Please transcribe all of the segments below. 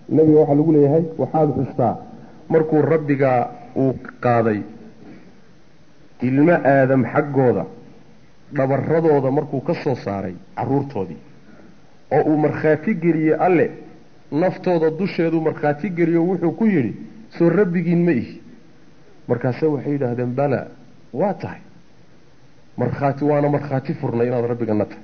nebiga waxaa lagu leeyahay waxaad xustaa markuu rabbiga uu qaaday ilmo aadam xaggooda dhabaradooda markuu ka soo saaray carruurtoodii oo uu markhaati geliyey alle naftooda dusheeduu markhaati geliyo wuxuu ku yidhi soo rabbigiin ma ihi markaase waxay yidhaahdeen bala waa tahay markhaati waana markhaati furnay inaad rabbigana tahay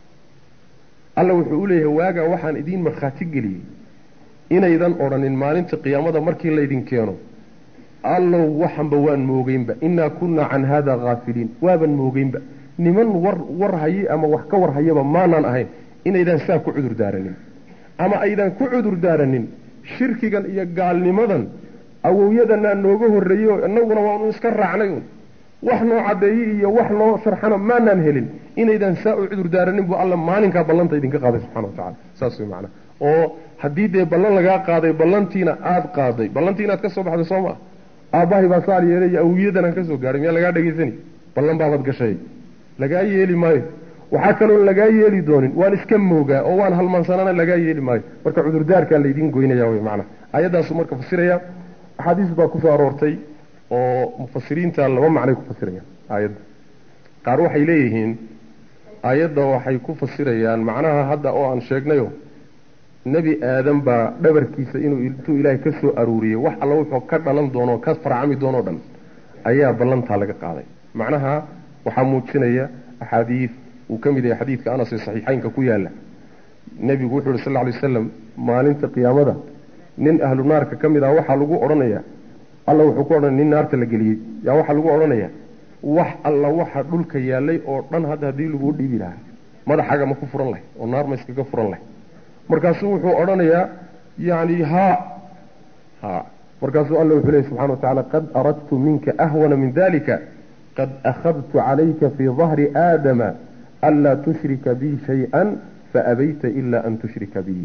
alla wuxuu u leeyahay waagaa waxaan idiin markhaati geliyey inaydan odhanin maalinta qiyaamada markii laydin keeno allow waxanba waan moogeynba innaa kunnaa can haada haafiliin waaban moogeynba niman war war haye ama wax ka war hayaba maanaan ahayn inaydaan saa ku cudur daaranin ama aydan ku cudur daaranin shirkigan iyo gaalnimadan awowyadanaa nooga horreeyey oo innaguna waanu iska raacnay un wax noo caddeeyey iyo wax noo sharxana maanaan helin inaydaan saa u cudur daaranin buu alla maalinkaa ballanta idinka qaaday subxana wa tacala saas way macnaa oo haddii dee ballan lagaa qaaday ballantiina aada qaaday ballantii inaad ka soo baxday soo maa aabbahay baa saal yeelay iyo awowyadan aan ka soo gaadhay miyaa lagaa dhegaysani ballan baabad gashay lagaa yeeli maayo waxaa kaloon lagaa yeeli doonin waan iska moogaa oo waan halmaansanana lagaa yeeli maayo marka cudurdaarkaa laydiin goynaya wy macnaa ayaddaasu marka fasiraya axaadiis baa kusoo aroortay oo mufasiriinta laba macnay ku fasirayaan aayadda qaar waxay leeyihiin aayadda waxay ku fasirayaan macnaha hadda oo aan sheegnayo nebi aadan baa dhabarkiisa inuu intuu ilaahay ka soo aruuriyey wax alla wuxuu ka dhalan doono ka farcami doonoo dhan ayaa ballantaa laga qaaday macnaha waxaa muujinaya axaadiid uu ka mid yahay xadiidka anas ee saxiixeynka ku yaalla nebigu wuxuu uhi sal lla alay wasalam maalinta qiyaamada nin ahlu naarka ka mid ah waxaa lagu odhanayaa alla wuxuu ku odhanaya nin naarta la geliyey yaa waxaa lagu odhanayaa wax alla waxa dhulka yaallay oo dhan hadda haddii laguu dhiibi lahaa madaxaga ma ku furan lahay oo naar ma iskaga furan lahay markaasuu wuxuu odhanayaa yani haa ha markaasuu alla wuxuu leeyay subxana wa tacala qad aradtu minka ahwana min dalika qad akhadtu calayka fii dahri aadama anlaa tushrika bi shay-an faabayta ila an tushrika bi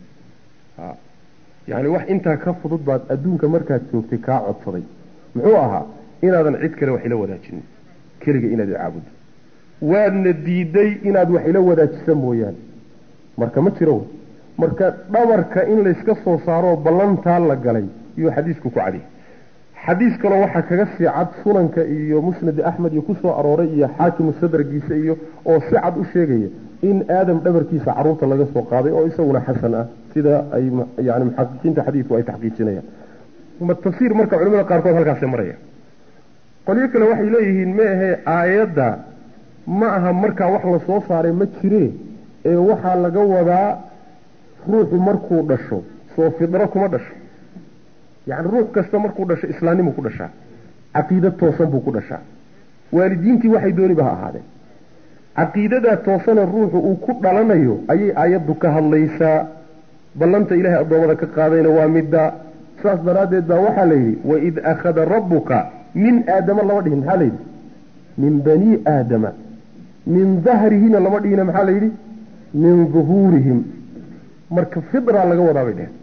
yani wax intaa ka fudud baad adduunka markaad joogtay kaa codsaday muxuu ahaa inaadan cid kale wax ila wadaajinin keliga inaad icaabuddo waadna diiday inaad wax ila wadaajisa mooyaane marka ma jiro marka dhabarka in layska soo saaroo ballantaa la galay iyuu xadiisku ku cadiyay xadiis kaloo waxaa kaga sii cad sunanka iyo musnad axmed iyo kusoo arooray iyo xaakimu sadragiisa iyo oo si cad u sheegaya in aadam dhabarkiisa caruurta laga soo qaaday oo isaguna xasan ah sida ay yani muxaqiqiinta xadiidku ay taxqiijinayaan tafsiir marka culimada qaarkood halkaasay maraya qolyo kale waxay leeyihiin ma ahee aayadda ma aha markaa wax la soo saaray ma jiree ee waxaa laga wadaa ruuxu markuu dhasho soo fidro kuma dhasho yacni ruux kasta markuu dhasho islaamnimu ku dhashaa caqiida toosan buu ku dhashaa waalidiintii waxay dooniba ha ahaadeen caqiidadaa toosane ruuxu uu ku dhalanayo ayay aayaddu ka hadlaysaa ballanta ilaahay addoommada ka qaadayna waa midda saas daraaddeed baa waxaa la yidhi waid akhada rabbuka min aadama lama dhihin maxaa layidhi min banii aadama min dahrihina lama dhihina maxaa la yidhi min duhuurihim marka fidra laga wadaa bay dheheen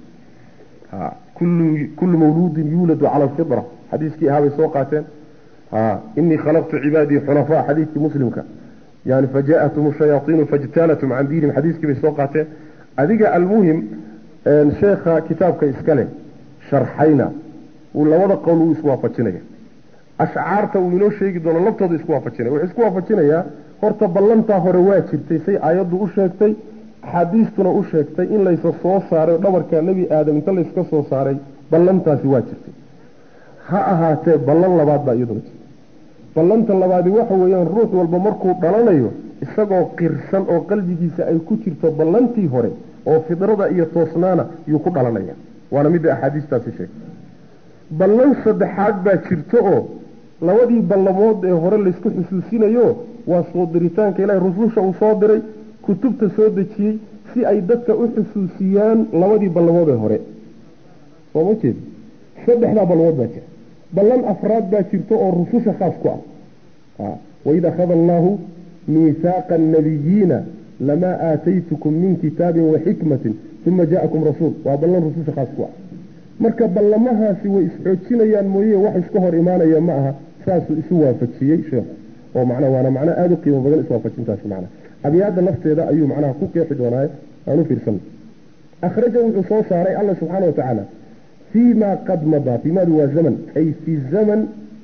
kullu mawluudin yuuladu cala alfidra xadiiskii ahaa bay soo qaateen inii khalaqtu cibaadii xunafaa xadiiskii muslimka yani fajaatum shayaaiinu fajtaalatum can diinihim xadiiskii bay soo qaateen adiga almuhim sheekha kitaabka iskale sharxayna uu labada qowl uu iswaafajinaya ashcaarta uu inoo sheegi doono laftooda isku waafajinaya wuxuu isku waafajinayaa horta ballantaa hore waa jirtay say aayaddu u sheegtay axaadiistuna u sheegtay in laysa soo saaray dhabarka nebi aadam inta layska soo saaray ballantaasi waa jirtay ha ahaatee ballan labaad baa iyaduna jirta ballanta labaadi waxa weeyaan ruux walba markuu dhalanayo isagoo qirsan oo qalbigiisa ay ku jirto ballantii hore oo fidrada iyo toosnaana yuu ku dhalanaya waana midda axaadiistaasi sheegtay ballan saddexaad baa jirto oo labadii ballamood ee hore laysku xusuusinayo waa soo diritaanka ilaahay rususha uu soo diray kutubta soo dejiyey si ay dadka u xusuusiyaan labadii ballamood ee hore soo ma jeed saddexdaa ballamood baa jira ballan afraad baa jirto oo rususha khaas ku ah waid akhada allaahu miihaaqa annabiyiina lamaa aataytukum min kitaabin wa xikmatin uma ja'akum rasuul waa ballan rususha khaas ku ah marka ballamahaasi way isxoojinayaan mooye wax iska hor imaanaya ma aha saasuu isu waafajiyey sheekhu oo macnaa waana macnaa aada u qiimo badan iswaafajintaasi macnaa abyaadda lafteeda ayuu macnaha ku qeexi doonaaye aan u fiirsan akhraja wuxuu soo saaray alla subxaana wa tacaala fii ma qad madaa fiimaadu waa zaman ay fi zaman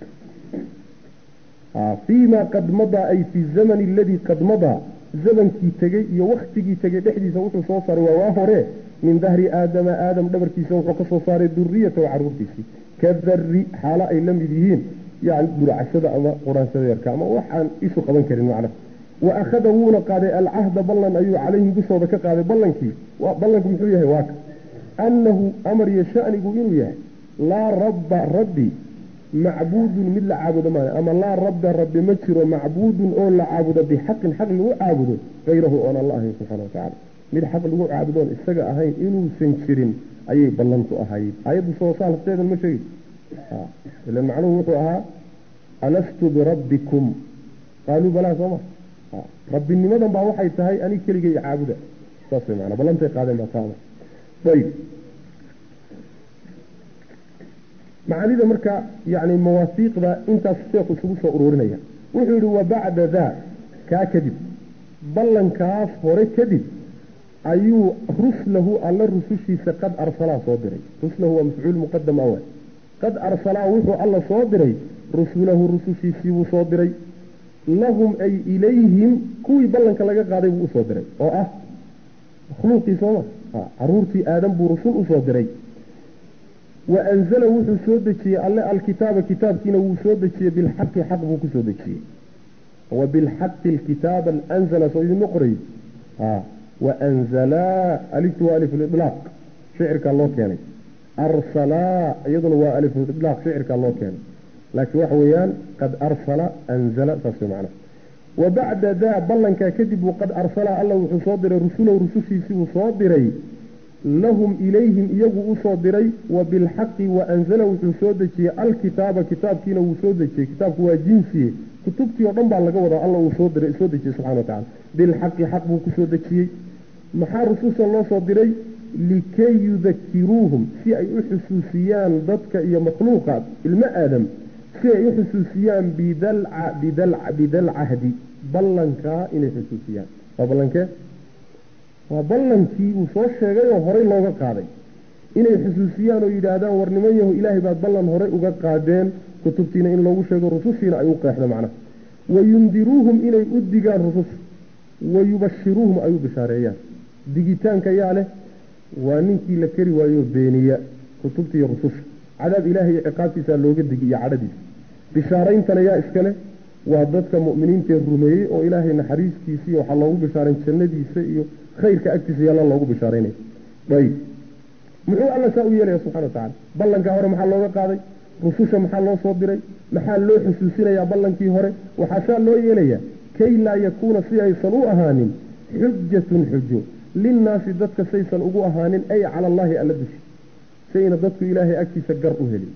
fii ma qad madaa ay fi zamani aladii qad madaa zamankii tegey iyo waktigii tegey dhexdiisa wuxuu soo saaray waa waa hore min dahri aadama aadam dhabarkiisa wuxuu ka soo saaray duriyata caruurtiisii ka dari xaalo ay la mid yihiin yani burcashada ama quraansada yarka ama waxaan isu qaban karin macnaha wa akhada wuuna qaaday alcahda ballan ayuu calayhim dushooda ka qaaday ballankii ballanku muxuu yahay waaka annahu amar iyo shanigu inuu yahay laa rabba rabbi macbuudun mid la caabudo maayo ama laa rabba rabbi ma jiro macbuudun oo la caabudo bixaqin xaq lagu caabudo hayrahu oon alla ahayn subxana watacala mid xaq lagu caabudoon isaga ahayn inuusan jirin ayay ballantu ahayd ayaddu soo saa lafteedan ma sheegi ilan macnuhu wuxuu ahaa alastu birabbikum qaaluu balaa soo ma rabbinimadan baa waxay tahay anig keligay caabuda saas way maanaa ballantay qaadeen baa taama ayib macaanida marka yani mawaafiiqda intaas sheekhu isugu soo ururinaya wuxuu yihi wa bacda daa kaa kadib ballankaas hore kadib ayuu ruslahu alla rusushiisa qad arsalaa soo diray ruslahu waa mafcuul muqadam awal qad arsalaa wuxuu alla soo diray rusulahu rusushiisii buu soo diray lahum ay ilayhim kuwii ballanka laga qaaday buu usoo diray oo ah makhluuqii sooma caruurtii aadam buu rusul usoo diray wa anzala wuxuu soo dejiyey alle alkitaaba kitaabkiina wuu soo dejiyey bilxaqi xaq buu kusoo dejiyey wa bilxaqi alkitaaba anzala soo idinma qoray waanzalaa aliftu waa alif lidlaaq shicirkaa loo keenay arsalaa iyaduna waa alif lidlaaq shicirkaa loo keenay laakiin waxa weeyaan qad arsala anzala saas way macnaha wa bacda daa ballankaa kadib uu qad arsala alla wuxuu soo diray rusulahu rusushiisii uu soo diray lahum ilayhim iyagu usoo diray wa bilxaqi wa anzala wuxuu soo dejiyey alkitaaba kitaabkiina wuu soo dejiyey kitaabku waa jinsiye kutubtii oo dhan baa laga wadaa alla uu soo diray soo dejiyey subxana wa tacala bilxaqi xaq buu kusoo dejiyey maxaa rususha loo soo diray likay yudakiruuhum si ay u xusuusiyaan dadka iyo makhluuqa ilmo aadam si ay u xusuusiyaan bidalcahdi ballankaa inay xusuusiyaan waa ballankee waa ballankii uu soo sheegay oo horey looga qaaday inay xusuusiyaan oo yidhaahdaan war niman yahu ilaahay baad ballan horey uga qaadeen kutubtiina in loogu sheego rusushiina ay u qeexda macnaha wayundiruuhum inay u digaan rususha wayubashiruuhum ay u bishaareeyaan digitaanka yaa leh waa ninkii la keri waayo beeniya kutubtiiyo rususha cadaab ilaahay iyo ciqaabtiisaa looga digi iyo cadhadiisa bishaarayntana yaa iskale waa dadka mu'miniintaee rumeeyey oo ilaahay naxariistiisii waxaa loogu bishaarayn jannadiisa iyo khayrka agtiisa yalla loogu bishaaraynaya ayb muxuu alla saa u yeelaya subxana wa tacala ballankaa hore maxaa looga qaaday rususha maxaa loo soo diray maxaa loo xusuusinayaa ballankii hore waxaa saa loo yeelayaa kay laa yakuuna si aysan u ahaanin xujatun xujo linnaasi dadka saysan ugu ahaanin ay cala allaahi alla dushi sayna dadku ilaahay agtiisa gar u helin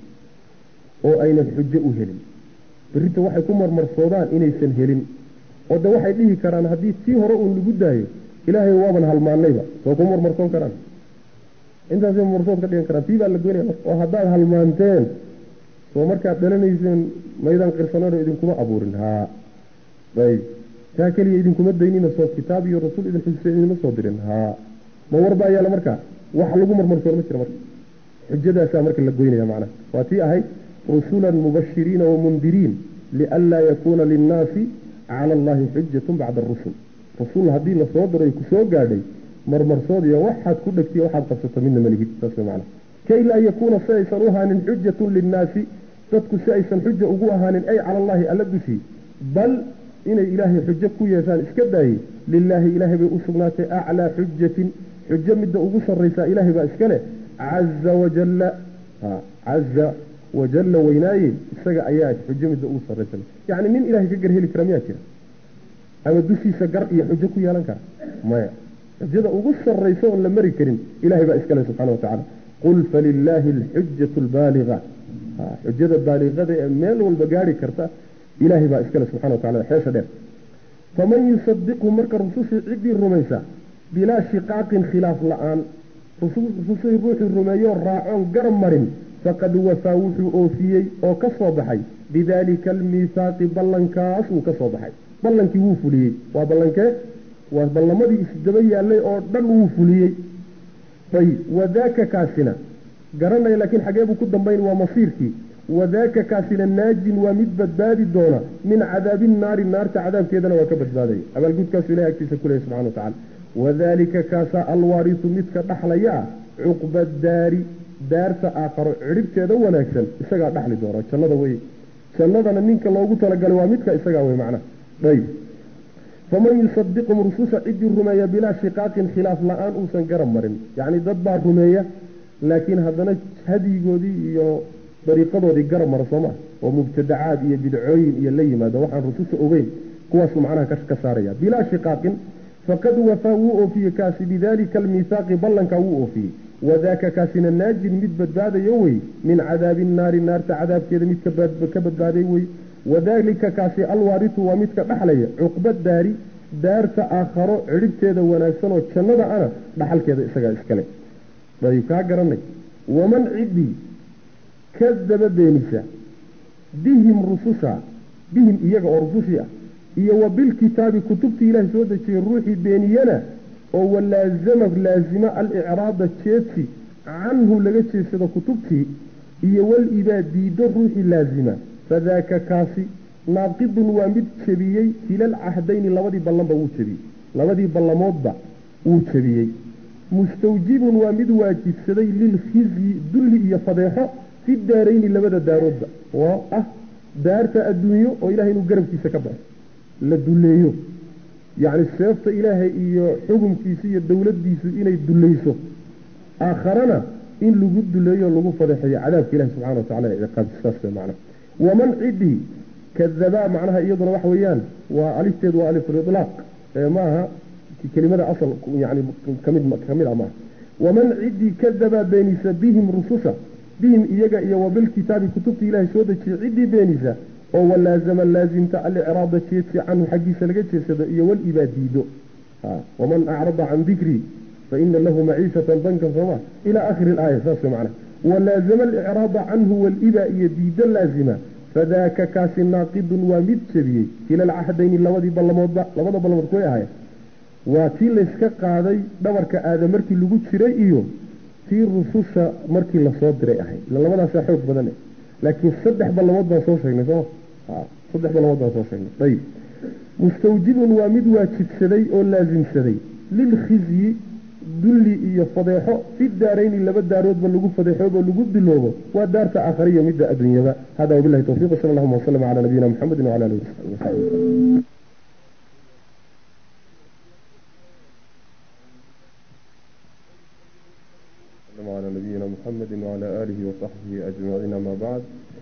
oo aynan xujo u helin berrita waxay ku marmarsoodaan inaysan helin oo de waxay dhihi karaan haddii tii hore uun lagu daayo ilaahay waaban halmaannayba soo ku marmarsoon karaan intaasay marmarsood ka dhigan karaan tii baa la goynaya marka oo haddaad halmaanteen soo markaad dhalanayseen maydaan qirsanano idinkuma abuurin haa ayb taa keliya idinkuma daynina soo kitaab iyo rasuul idin xusisay idinma soo dirin haa ma warbaa yaala marka wax lagu marmarsoon ma jira marka xujadaasaa marka la goynaya macnaha waa tii ahayd rusulan mubashiriina wamundiriin lianlaa yakuuna linnaasi cala allahi xujatun bacda arusul rasuul haddii la soo diray ku soo gaadhay marmarsood iyo waxaad ku dhegtiy waxaad qabsato midna malihid saas way macnaha kay laa yakuuna si aysan u ahaanin xujatun linnaasi dadku si aysan xuja ugu ahaanin ay cala allahi alla dushii bal inay ilaahay xujo ku yeeshaan iska daayey lilaahi ilaahay bay u sugnaatay aclaa xujatin xujo midda ugu sarraysaa ilaahay baa iska leh caza wajalla caza wajalla weynaaye isaga ayaa xujo midda ugu sarraysa yacni nin ilaahay ka gar heli kara miyaa jira ama dushiisa gar iyo xujo ku yeelan kara maya xujada ugu sarraysa oon la mari karin ilahay baa iska leh subxana wa tacala qul falilaahi alxujatu albaaliga xujada baaliqada ee meel walba gaari karta ilaahay baa iskale subxana wa tacala xeesha dheer faman yusadiqhu marka rusushii ciddii rumaysa bilaa shiqaaqin khilaaf la-aan rusushii ruuxii rumeeyoo raacoon garab marin faqad wafaa wuxuu oofiyey oo ka soo baxay bidaalika almiihaaqi ballankaas wuu ka soo baxay ballankii wuu fuliyey waa ballankee waa ballamadii isdaba yaallay oo dhan wuu fuliyey ayib wadaaka kaasina garanaya laakiin xagee buu ku dambayn waa masiirkii wadaaka kaasina naajin waa mid badbaadi doona min cadaabi naari naarta cadaabkeedana waa ka badbaadaya abaalgudkaasu ilahay agtiisa ku lehay subxana wa tacala wadalika kaasaa alwaarisu midka dhaxlaya ah cuqba daari daarta aakharo cidhibteeda wanaagsan isagaa dhaxli doona jannada wey jannadana ninka loogu talagalay waa midka isagaa wey macnaha ayb faman yusadiqum rususha ciddii rumeeya bilaa shiqaaqin khilaaf la-aan uusan garab marin yacni dad baa rumeeya laakiin haddana hadyigoodii iyo dariiqadoodii garab mara soo maa oo mubtadacaad iyo bidcooyin iyo la yimaado waxaan rususha ogeyn kuwaasuu macnaha ka saaraya bilaa shiqaaqin faqad wafaa wuu oofiyey kaasi bidalika almiihaaqi ballankaa wuu oofiyey wadaaka kaasina naajin mid badbaadayo wey min cadaabi naari naarta cadaabkeeda mid ka badbaaday wey wadalika kaasi alwaaritu waa midka dhaxlaya cuqba daari daarta aakharo cidhibteeda wanaagsan oo jannada ana dhaxalkeeda isagaa iskale ayb kaa garanay waman ciddii kadaba beenisa bihim rususha bihim iyaga oo rusushii ah iyo wa bilkitaabi kutubtii ilaahay soo dejiyey ruuxii beeniyana oo walaazama laazima alicraada jeedsi canhu laga jeedsado kutubtii iyo wal ibaa diido ruuxii laazima fadaaka kaasi naaqidun waa mid jebiyey kilal cahdayni labadii ballanba wuu jebiyey labadii ballamoodba wuu jebiyey mustawjibun waa mid waajibsaday lilkhizyi dulli iyo fadeexo fi daarayni labada daaroodba oo ah daarta adduunyo oo ilahay inuu garabkiisa ka baxo la duleeyo yacni seefta ilaahay iyo xukunkiisa iyo dowladdiisu inay dulayso aakharana in lagu duleeyo lagu fadeexeeyo cadaabka ilahi subxana wa tacala ciqaabti saas way macnaha waman ciddii kadabaa macnaha iyaduna waxa weeyaan waa alifteedu waa alifulitlaaq ee maaha kelimada asal yani kamid kamid ah maaha waman ciddii kadabaa beenisa bihim rususha bihim iyaga iyo wabilkitaabi kutubta ilaahay soo dejiyey ciddii beenisa oo walaazama laazimta alicraada jeedsi canhu xaggiisa laga jeedsado iyo wal ibaa diido waman acrada can dikrii faina lahu maciishatan dankan sooma ilaa akhiri ilaaya saas macna walaazama alicraada canhu walibaa iyo diido laazima fadaaka kaasi naaqidun waa mid jebiyey kila alcahdayni labadii ballamoodba labada ballamood kuway ahayen waa tii layska qaaday dhabarka aada markii lagu jiray iyo tii rususha markii lasoo diray ahayd ila labadaasaa xoog badan laakiin saddex ballamood baan soo sheegnay sooma saddex ballamood baan soo sheegnay ayib mustawjibun waa mid waajibsaday oo laasimsaday lilkhizyi dulli iyo fadeexo fi daarayni laba daaroodba lagu fadeexoobo lagu diloobo waa daarta aakhariya midda adduunyada hada wabilahi tawfiq sala allahuma wasalam cala nabiyina muxamedin wcala alihi wasaxbi على نبينا محمد وعلى آله وصحبه أجمعين ما بعد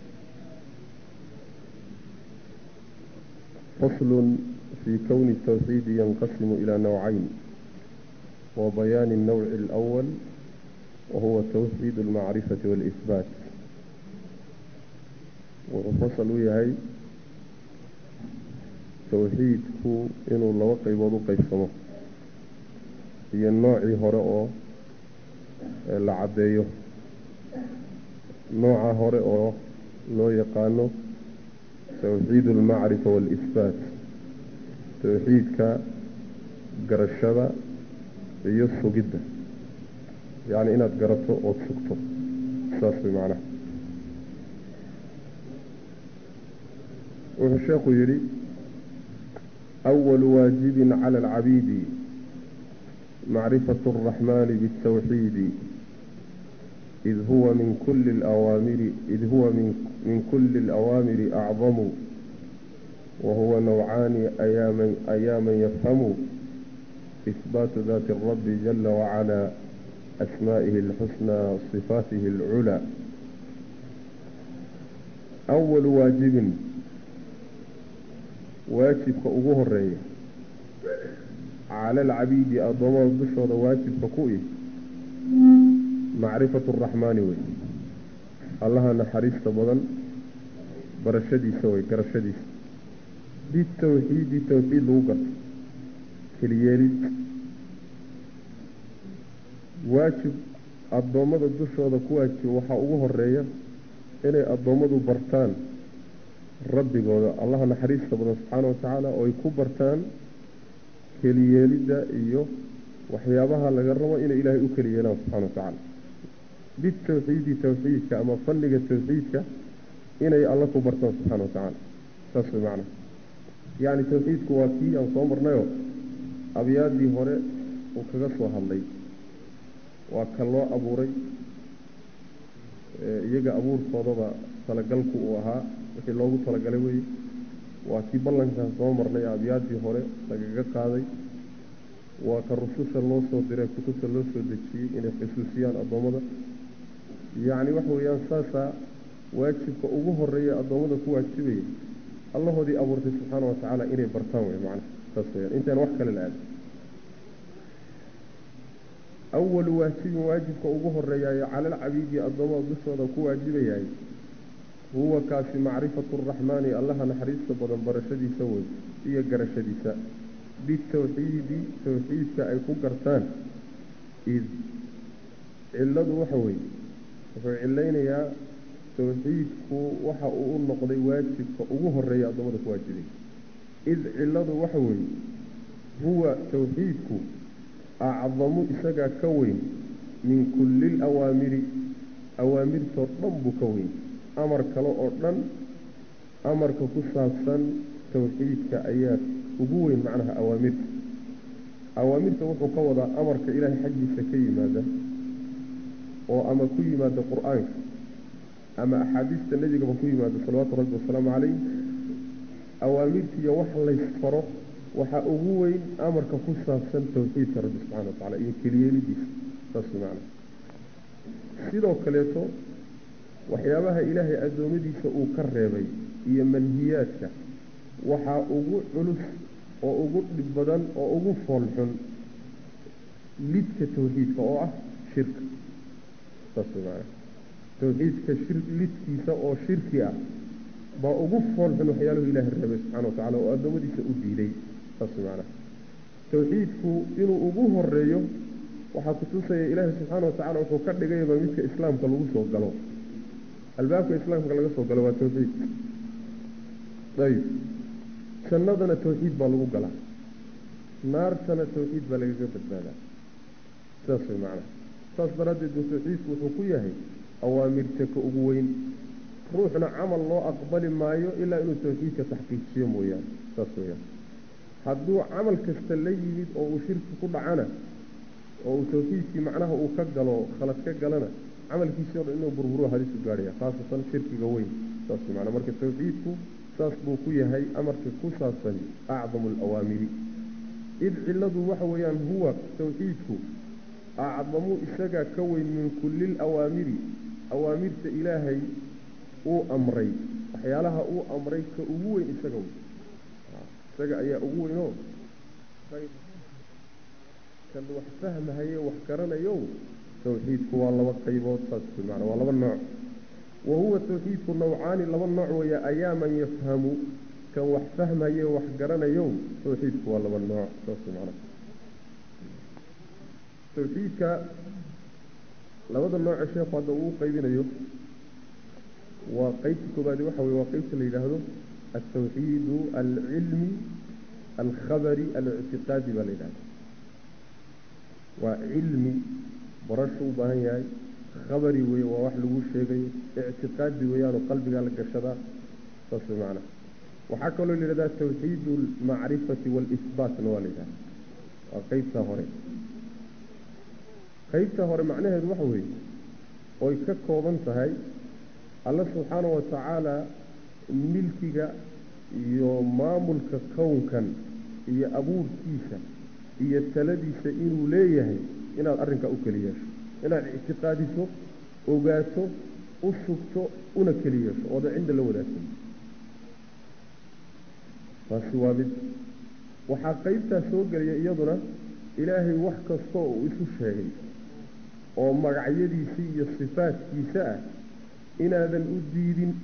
فصل في كون التوحيد ينقسم إلى نوعين وبيان النوع الأول وهو توحيد المعرفة والإثبات وفصل يهي توحيد هو إنه الله قيبض قيسمه هي النوع هرأه la caddeeyo nooca hore oo loo yaqaano tawxiid almacrifa waalisbaat tawxiidka garashada iyo sugidda yacni inaad garato ood sugto saas way macnaha wuxuu sheekhu yidhi أول واجب على العبيد معرفة الرحمن بالتوحيد إذ هو من كل الأوامر إذ هو من من كل الأوامر أعظم وهو نوعان أياما أياما يفهم إثبات ذات الرب جل وعلا أسمائه الحسنى صفاته العلى أول واجب واجب كأبوه الرئي على العبيد أضمر بشر واجب ككوئي معرفة الرحمن وي الله نحريس تبضا برشدي سوي كرشدي بالتوحيد توحيد لوقت كليالي واجب addoommada dushooda ku waajiba waxaa ugu horeeya inay addoommadu bartaan rabbigooda allaha naxariista badan subxaana wa tacaala oo ay ku bartaan keliyeelidda iyo waxyaabaha laga rabo inay ilaahay u keli yeelaan subxana wa tacaala bitawxiidi tawxiidka ama fanniga tawxiidka inay alla ku bartaan subxana wa tacaala saas way macna yacni tawxiidku waa kii aan soo marnayoo abyaadii hore uu kaga soo hadlay waa ka loo abuuray iyaga abuurkoodaba talagalku uu ahaa wixii loogu talagalay weye waa kii ballankan soo marnay abyaadii hore lagaga qaaday waa ka rususha loo soo diray kutubta loo soo dejiyey inay xusuusiyaan addoommada yacni waxa weeyaan saasaa waajibka ugu horeeya addoommada ku waajibaya allahoodii abuurtay subxaana wa tacaala inay bartaan wey macnaha saas weyaan intaan wax kale la aadin awalu waajibin waajibka ugu horeeyaayo cala alcabiidi addoommada dushooda ku waajibayahay huwa kaasi macrifatu araxmaani allaha naxariista badan barashadiisa wey iyo garashadiisa bitawxiidi tawxiidka ay ku gartaan id cilladu waxa weeye wuxuu cilaynayaa tawxiidku waxa uu u noqday waajibka ugu horeeya addoommada ku waajibay id cilladu waxa weeye huwa tawxiidku acdamu isagaa ka weyn min kulli lawaamiri awaamirtoo dhan buu ka weyn amar kale oo dhan amarka ku saabsan tawxiidka ayaa ugu weyn macnaha awaamirta awaamirta wuxuu ka wadaa amarka ilaahay xaggiisa ka yimaada oo ama ku yimaada qur-aanka ama axaadiista nebigaba ku yimaada salawaatu rabbi wasalaamu calayh awaamirtiiyo wax laysfaro waxaa ugu weyn amarka ku saabsan tawxiidka rabbi subxana wa tacala iyo keliyeelidiisa saas macna sidoo kaleeto waxyaabaha ilaahay addoommadiisa uu ka reebay iyo manhiyaadka waxaa ugu culus oo ugu dhib badan oo ugu foolxun lidka tawxiidka oo ah shirka saas maana tawxiidka shir lidkiisa oo shirki ah baa ugu foolxun waxyaaluhu ilaahay reebay subxana wa tacala oo addoommadiisa u diiday saas maana tawxiidku inuu ugu horeeyo waxaa kutusaya ilaahay subxaana wa tacala wuxuu ka dhigayba midka islaamka lagu soo galo albaabka islaamka laga soo galo waa tawxiid ayib jannadana tawxiid baa lagu galaa naartana tawxiid baa lagaga badbaadaa saas way macnaha saas daraaddeed buu tawxiidku wuxuu ku yahay awaamirta ka ugu weyn ruuxna camal loo aqbali maayo ilaa inuu tawxiidka taxqiijiyo mooyaane saas weyaan hadduu camal kasta la yimid oo uu shirki ku dhacana oo uu tawxiidkii macnaha uu ka galo khalad ka galana camalkiisii o dhan inuu burburo hadisu gaadhaya khaasatan shirkiga weyn saas macnaa marka tawxiidku saas buu ku yahay amarka ku saabsan acdamu alawaamiri id cilladu waxa weeyaan huwa tawxiidku acdamu isagaa ka weyn min kulli lawaamiri awaamirta ilaahay uu amray waxyaalaha uu amray ka ugu weyn isaga wey isaga ayaa ugu weynoo kan wax fahmahaye wax garanayo tawxiidku waa laba qaybood saas maana waa laba nooc wa huwa tawxiidku nawcaani laba nooc weeye ayaa man yafhamu kan wax fahmaye wax garanayo tawxiidku waa laba nooc saas maana tawxiidka labada nooce sheekhu hadda uu qaybinayo waa qeybta koobaadi waxa weye waa qeybta la yidhaahdo altawxiidu alcilmi alkhabari alictiqaadi baa la yidhahda waa cilmi barashu u baahan yahay khabari weye waa wax lagu sheegayo ictiqaadi weeyaanoo qalbigaa la gashadaa saas way macnaha waxaa kaloo la yidhahdaa tawxiidu almacrifati waalisbaatna waa la yidhahda waa qeybtaa hore qeybta hore macnaheedu waxa weeye oy ka kooban tahay alla subxaana wa tacaala milkiga iyo maamulka kownkan iyo abuurkiisa iyo taladiisa inuu leeyahay inaad arrinkaa u keli yeesho inaad ictiqaadiso ogaato u sugto una keli yeesho ooda cinda la wadaagsan taasi waa mid waxaa qeybtaas soo gelaya iyaduna ilaahay wax kastoo uu isu sheegay oo magacyadiisa iyo sifaadkiisa ah inaadan u diidin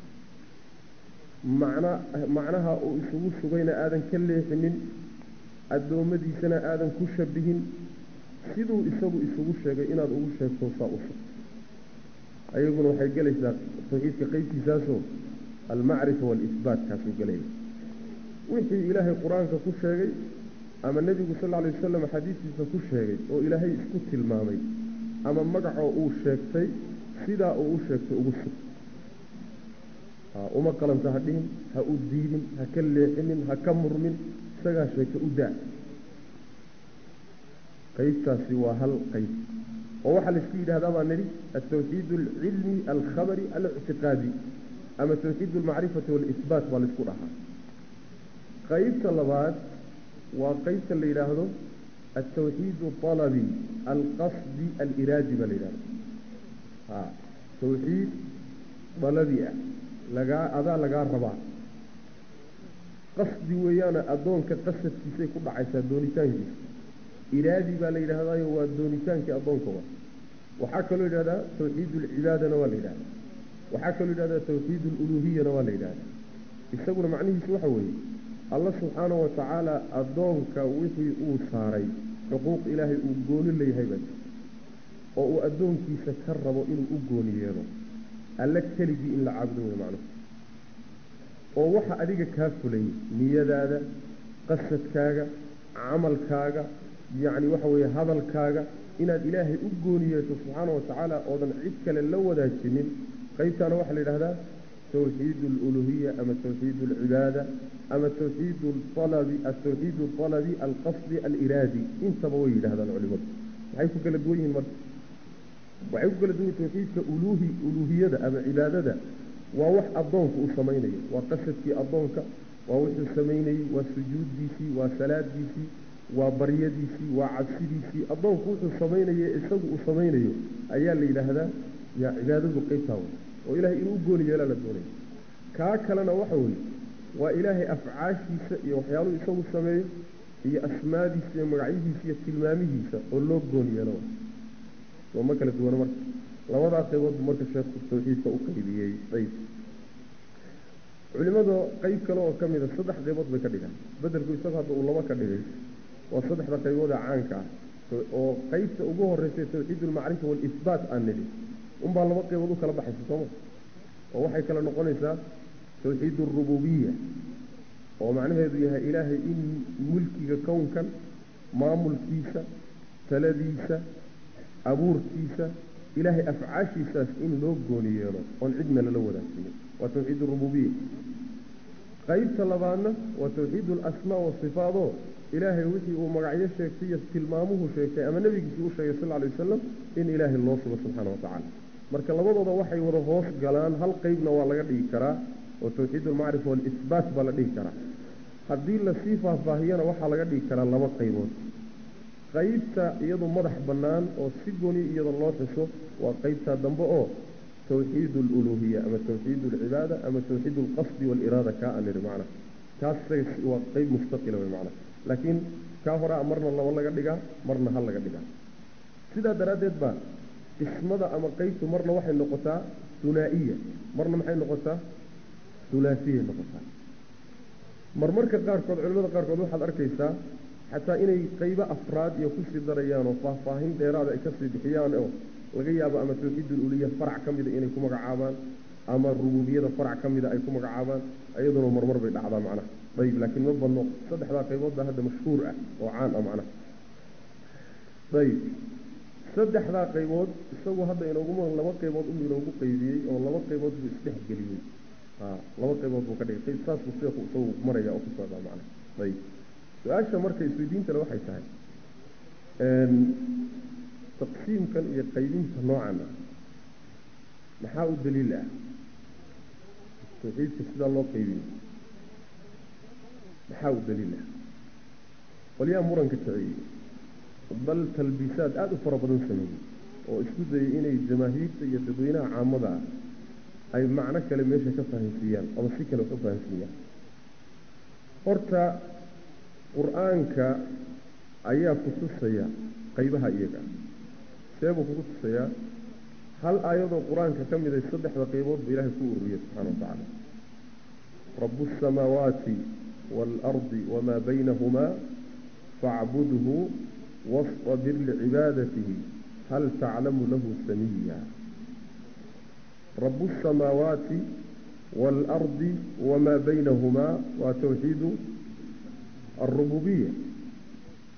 macna macnaha uu isugu sugayna aadan ka leexinin addoommadiisana aadan ku shabihin siduu isagu isugu sheegay inaad ugu sheegto saa u sugto ayaguna waxay gelaysaa tawxiidka qeybtiisaasoo almacrifa waalisbaat kaasuu gelaya wixii ilaahay qur-aanka ku sheegay ama nebigu sal lla alay wasalam xadiistiisa ku sheegay oo ilaahay isku tilmaamay ama magacoo uu sheegtay sidaa uu u sheegtay ugu sug uma qalanta ha dhihin ha u diidin ha ka leexinin ha ka murmin isagaa sheegtay u daa qaybtaasi waa hal qayb oo waxaa laisku yidhahdaa baa nidhi altawxiid alcilmi alkhabari alictiqaadi ama tawxiid almacrifati waalisbaat baa laisku dhahaa qaybta labaad waa qaybta la yidhaahdo altawxiid alabi alqasdi aliraadi baa la yidhahda ha tawxiid dalabi ah lagaa adaa lagaa rabaa qasdi weeyaana addoonka qasadkiisay ku dhacaysaa doonitaankiisa iraadi baa la yidhahdaayo waa doonitaankii addoonkaba waxaa kaloo yidhahdaa tawxiid alcibaadana waa la yidhahdaa waxaa kaloo yidhahdaa tawxiid aluluhiyana waa la yidhahdaa isaguna macnihiisu waxa weeye alla subxaanahu watacaala addoonka wixii uu saaray xuquuq ilaahay uu gooni leeyahay baa jirta oo uu addoonkiisa ka rabo inuu u gooni yeelo alla keligii in la caabudo wey macnuhu oo waxa adiga kaa fulay niyadaada qasadkaaga camalkaaga yacni waxa weeye hadalkaaga inaad ilaahay u gooni yeesho subxaana wa tacaala oodan cid kale la wadaajinin qaybtaana waxaa la yidhahdaa tawxiid aluluhiya ama tawxiid alcibaada ama tawxiid alabi altawxiid alabi alqasdi aliraadi intaba way yidhahdaan culimadu maxay ku kala duwan yihiin marka waxay ku kala duwan yihin tawxiidka uluhi uluhiyada ama cibaadada waa wax addoonku uu samaynayo waa qasadkii addoonka waa wuxuu samaynayey waa sujuuddiisii waa salaadiisii waa baryadiisii waa cabsidiisii addoonku wuxuu samaynaye isagu uu samaynayo ayaa la yidhaahdaa yaa cibaadadu qaybtaa wey oo ilaahay inuu u gooni yeelaa la doonaya kaa kalena waxa weeye waa ilaahay afcaashiisa iyo waxyaaluhu isagu sameeyo iyo asmaadiisa iyo magacyadiisa iyo tilmaamihiisa oo loo gooni yeelo soo ma kala duwana marka labadaa qaybood buu marka sheekhu tawxiidka u qaybiyey ayb culimada qayb kale oo ka mida saddex qaybood bay ka dhigaan bedelku isagu hadda uu laba ka dhigay waa saddexda qaybood ee caanka ah oo qaybta ugu horeysa tawxiid almacrifa waalisbaat aan nidhi unbaa laba qaybood u kala baxaysa sooma oo waxay kala noqonaysaa tawxiid alrububiya oo macnaheedu yahay ilaahay in mulkiga kownkan maamulkiisa taladiisa abuurkiisa ilaahay afcaashiisaas in loo gooni yeelo oon cidna lala wadaagsiyo waa tawxiid arububiya qaybta labaadna waa tawxiid alasmaa wasifaadoo ilaahay wixii uu magacyo sheegtay iyo tilmaamuhu sheegtay ama nebigiisi u sheegay sal alay wasalam in ilaahay loo sugo subxaana wa tacaala marka labadooda waxay wada hoos galaan hal qeybna waa laga dhigi karaa oo tawxiid almacrifa waalisbaat baa la dhigi karaa haddii lasii faahfaahiyana waxaa laga dhigi karaa laba qaybood qaybta iyadu madax bannaan oo si goni iyada loo xuso waa qaybtaa dambe oo tawxiid aluluhiya ama tawxiid alcibaada ama tawxiid alqasdi waaliraada kaa aan nidhi macnaha kaas waa qayb mustaqila wey macnaha laakiin kaa horaa marna laba laga dhigaa marna hal laga dhigaa sidaa daraaddeed baa qismada ama qaybtu marna waxay noqotaa hunaa'iya marna maxay noqotaa hulaasiyay noqotaa marmarka qaarkood culimada qaarkood waxaad arkaysaa xataa inay qaybo afraad iyo kusii darayaan oo faahfaahin dheeraada ay kasii bixiyaan oo laga yaabo ama tawxiid ululiya farac ka mida inay ku magacaabaan ama rububiyada farac ka mida ay ku magacaabaan iyaduna marmar bay dhacdaa macnaha ayib laakiin ma badno saddexdaa qaybood baa hadda mashhuur ah oo caan ah macnaha ayib saddexdaa qaybood isagu hadda inooguma laba qaybood u inoogu qaybiyey oo laba qaybood buu isdhexgeliyey laba qaybood buu ka dhigay saasbuu sheekhu isagu maraya oo ku socdaa macnaha ayib su-aasha marka isweydiintale waxay tahay taqsiimkan iyo qaybinta noocan ah maxaa u daliil ah tawxiidka sidaa loo qaybiyo maxaa u daliil ah qolyaha muranka kiciyey bal talbiisaad aada u fara badan sameeyey oo isku dayay inay jamaahiirta iyo dadweynaha caamada ah ay macno kale meesha ka fahansiiyaan ama si kale wax u fahansiiyaan horta qur-aanka ayaa ku tusaya qaybaha iyaga seebuu kugu tusayaa hal aayadoo qur-aanka ka miday saddexda qaybood ba ilaahay ku ururiyey subxana wa tacaala rabu asamaawaati waalardi wamaa baynahumaa facbudhu wastabir licibaadatihi hal taclamu lahu samiya rabu asamaawaati waalardi wamaa baynahumaa waa tawxiidu alrububiya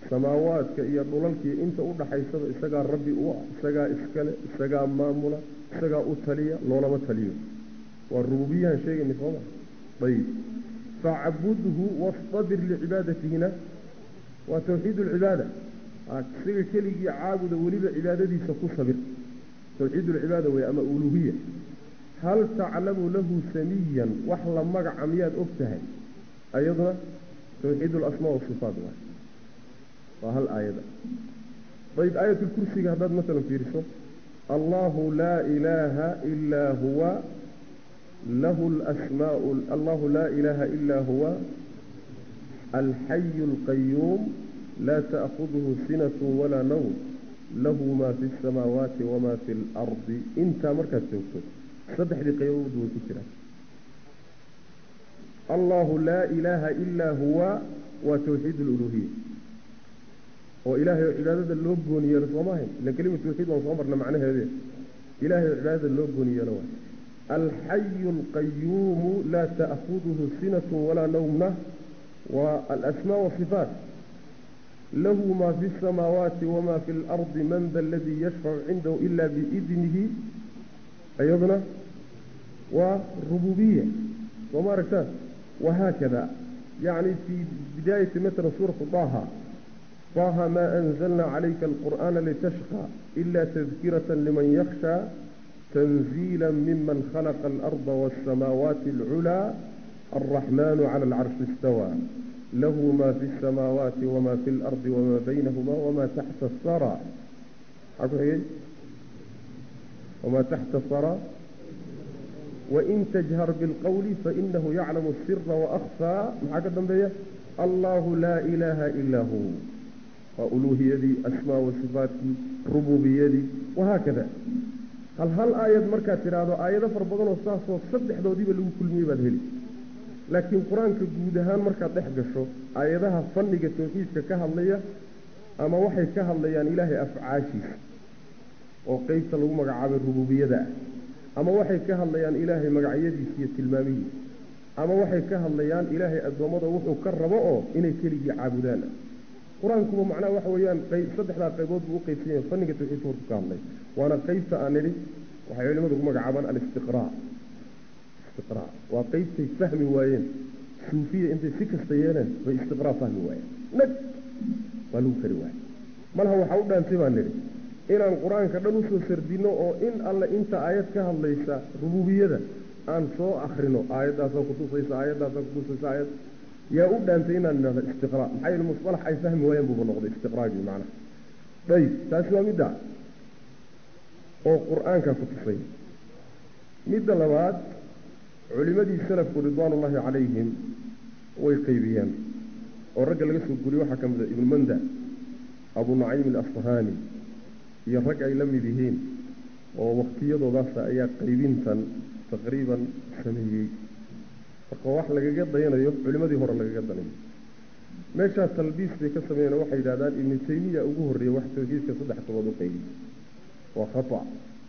samaawaadka iyo dhulalkii inta u dhaxaysaba isagaa rabbi u ah isagaa iskale isagaa maamula isagaa u taliya loolama taliyo waa rububiyahan sheegayna sooma ayib facbudhu wastabir licibaadatina waa tawxiid lcibaada isaga keligii caabuda weliba cibaadadiisa ku sabir tawxiid lcibaada wey ama uluhiya hal taclamu lahu samiyan wax la magaca miyaad og tahay ayaduna tawxiid lasmaa wasifaat waay waa hal aayada ayb aayat lkursiga haddaad masalan fiiriso allahu laa ilaaha ilaa huwa lahu lasmaa allahu laa ilaaha ilaa huwa alxayu alqayuum laa ta'kuduhu sinat walaa nawm lahu maa fi اsamaawaati wamaa fi اlardi intaa markaad joogto saddexdii qaybood way ku jiraan allahu laa ilaaha ilaa huwa waa tawxiid aluluhiya oo ilaahay oo cibaadada loo gooni yeelo sooma ahayn ilan kelima tawxiid waan soo marna macnaheede ilaahay oo cibaadada loo gooni yeelo waay alxayu alqayuumu laa ta'kuduhu sinatu walaa nawmna waa alasmaa wasifaat lahu maa fi اsamaawaati wamaa fi اlardi man da aladii yashfacu cindahu ila biidnihi ayaduna waa rububiya sooma aragtaan wahaakada yacni fii bidaayati matala suuratu daha طه ما أنزلنا عليك القرآن لتشقى إلا تذكرة لمن يخشى تنزيلا ممن خلق الأرض والسماوات العلى الرحمن على العرش استوى له ما في السماوات وما في الأرض وما بينهما وما تحت الثرى وما تحت الثرى وإن تجهر بالقول فإنه يعلم السر وأخفى الله لا إله إلا هو وألوهيدي أسماء وصفاتي ربوبيدي وهكذا هل هل آيات مركا ترادو آيات فربضان وصاصو صدح دو ديبا لو كل ميباد هلي لكن قرآن كجودهان مركا تحقشو آياتها فنق التوحيد كهاللية أما وحي كهالليان إلهي أفعاشي وقيت لو مقعاب الربوبية ده أما وحي كهالليان إلهي مقعيدي سية المامية أما وحي كهالليان إلهي أدومضة وحو كربو إني كلي عابدانا qur-aankuba macnaha waxa weeyaan saddexdaa qaybood buu uqaybsanya fanniga tawxiidka horku ka hadlay waana qaybta aan nidhi waxay culimadu ku magacaabaan alistiqraa istiqraa waa qaybtay fahmi waayeen suufiya intay si kasta yeeleen bay istiqraa fahmi waayeen nag waa lagu kari waayey malaha waxaa u dhaantay baan nidhi inaan qur-aanka dhan usoo sardino oo in alle inta aayad ka hadlaysa rububiyada aan soo akrino aayaddaasaa kutusaysa aayaddaasaa kutusaysa aayad yaa u dhaantay inaan idhahdo istiqraa maxaa yeele musalax ay fahmi waayeen buuba noqday istiqraagii macnaha ayib taasi waa midda oo qur-aanka ku tusay midda labaad culimadii salafku ridwaanullaahi calayhim way qaybiyeen oo ragga laga soo guriyey waxaa ka mid a ibnu manda abu naciim alasfahaani iyo rag ay la mid yihiin oo waktiyadoodaasa ayaa qaybintan taqriiban sameeyey marka wax lagaga dayanayo culimadii hore lagaga danayo meeshaa talbiis bay ka sameeyeen oo waxay yidhahdaan ibnu taymiya ugu horreeyey wax tawxiidka saddex tobood u qaybi waa khata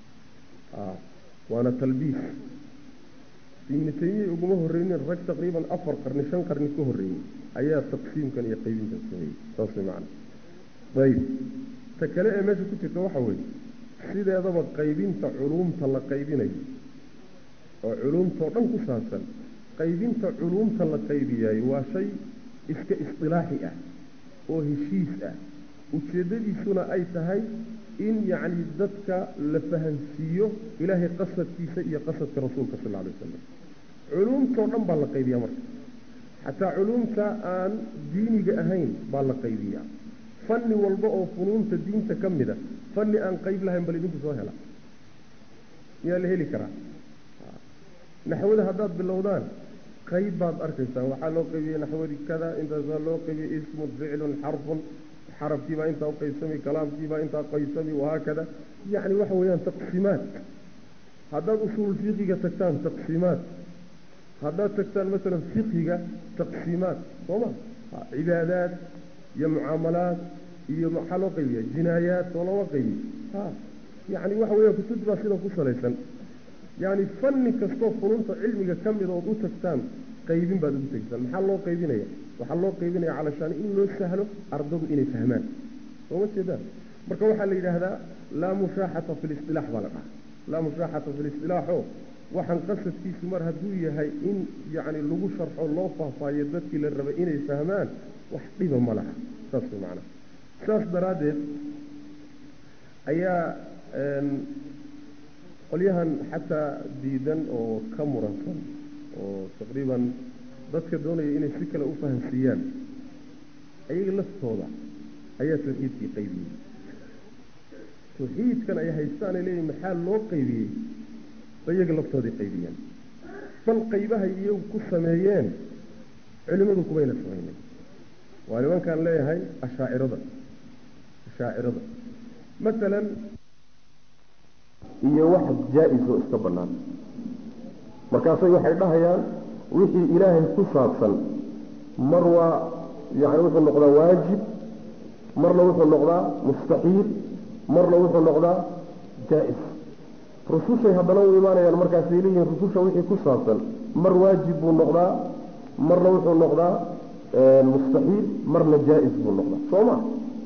waana talbiis ibnu taymiya uguma horreynin rag taqriiban afar qarni shan qarni ka horreeyey ayaa taqsiimkan iyo qaybintan sameeyey saas way macana ayib ta kale ee meesha ku jirta waxa weeye sideedaba qaybinta culuumta la qaybinayo oo culuumtao dhan ku saabsan qaybinta culuumta la qaybiyaay waa shay iska isdilaaxi ah oo heshiis ah ujeeddadiisuna ay tahay in yacni dadka la fahansiiyo ilaahay qasadkiisa iyo qasadka rasuulka sal lla alay wasalam culuumtao dhan baa la qaybiyaa marka xataa culuumta aan diiniga ahayn baa la qaybiyaa fanni walba oo funuunta diinta ka mid a fanni aan qayb lahayn bal idinku soo hela miyaa la heli karaa naxwada haddaad bilowdaan qayb baad arkaysaan waxaa loo qaybiyey naxwadii kada intaasaa loo qaybiyey ismun ficlun xarfun xarafkiibaa intaa uqaybsami kalaamkiibaa intaa qaybsami wahaakada yacni waxa weeyaan taqsiimaad haddaad usuul fiqiga tagtaan taqsiimaad haddaad tagtaan masalan fiqiga taqsiimaad sooma cibaadaad iyo mucaamalaad iyo maxaa loo qaybiya jinaayaad soo looma qaybiy ha yacni waxa weeyaan kutub baa sidan ku salaysan yacni fanni kastoo fununta cilmiga ka mid ood u tagtaan qaybin baad ugu tegaysaan maxaa loo qaybinaya waxaa loo qaybinaya calashaan in loo sahlo ardadu inay fahmaan sooma jeedaan marka waxaa la yidhaahdaa laa mushaaxata fi listilaax baa la dhahaa laa mushaaxata fi listilaaxo waxaan qasadkiisu mar hadduu yahay in yacni lagu sharxo loo faahfaahiyo dadkii la rabay inay fahmaan wax dhiba ma laha saas way macnaha saas daraaddeed ayaa qolyahan xataa diidan oo ka muransan oo taqriiban dadka doonaya inay si kale u fahamsiiyaan ayaga laftooda ayaa tawxiidkii qaybiyey tawxiidkan ay haystaan ay leeyihin maxaa loo qaybiyey ba iyaga laftoodii qaybiyeen bal qaybahay iyagu ku sameeyeen culimmadu kumayna samaynin waa nimankaan leeyahay ashaacirada ashaacirada masalan iyo wax jaa-is oo iska bannaan markaasay waxay dhahayaan wixii ilaahay ku saabsan mar waa yacni wuxuu noqdaa waajib marna wuxuu noqdaa mustaxiil marna wuxuu noqdaa jaa-is rusushay haddana u imaanayaan markaasay leeyihiin rususha wixii ku saabsan mar waajib buu noqdaa marna wuxuu noqdaa mustaxiil marna jaa-is buu noqdaa soo ma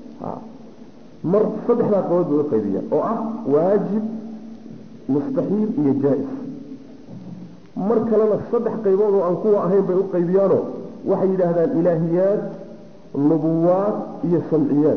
mar saddexdaa qabood bay u qaybiyaan oo ah waajib mustaxiil iyo jaa-is mar kalena saddex qaybood oo aan kuwa ahayn bay u qaybiyaanoo waxay yidhaahdaan ilaahiyaad nubuwaad iyo samciyaad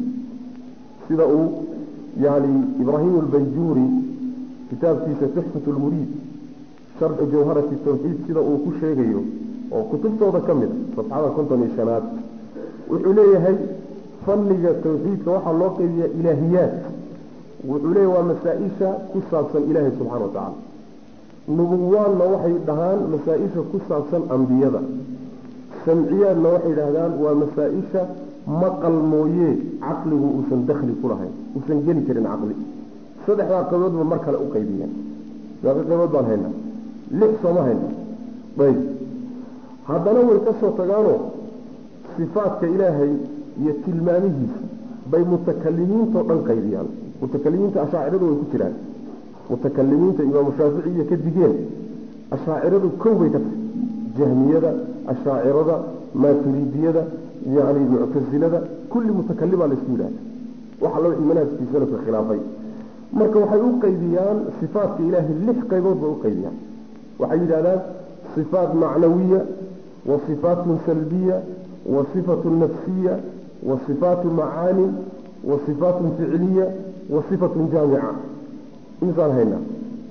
sida uu yani ibraahim albayjuuri kitaabkiisa tuxfat lmuriid sharxu jawharati tawxiid sida uu ku sheegayo oo kutubtooda ka mid a safxada konton iyo shanaad wuxuu leeyahay fanniga tawxiidka waxaa loo qaybiyaa ilaahiyaad wuxuu leeyahy waa masaa-isha ku saabsan ilaahay subxana wa tacaala nubuwaadna waxay dhahaan masaa-isha ku saabsan ambiyada samciyaadna waxay yidhaahdaan waa masaa-isha maqal mooye caqligu uusan dakhli ku lahayn uusan geli karin caqli saddexdaa qayboodba mar kale u qaybiyeen meeqa qaybood baan haynaa lix sooma hayna ayb haddana way ka soo tagaanoo sifaadka ilaahay iyo tilmaamihiisa bay mutakalimiintao dhan qaybiyaan mutakalimiinta ashaaciradu way ku jiraan mutakalimiinta imaamu shaafici iyo ka digeen ashaaciradu kow bay ka tahay jahmiyada ashaacirada maaturidiyada yani muctasilada kulli mutakalimaa laysku yidhahda waxa loo wixii manhajkii salafka khilaafay marka waxay u qaybiyaan sifaatka ilaahay lix qaybood bay u qaybiyaan waxay yidhahdaan sifaat macnawiya wa sifaatun salbiya wa sifatun nafsiya wa sifaatu macaanin wa sifaatun ficliya wa sifatun jaamica imisaan haynaa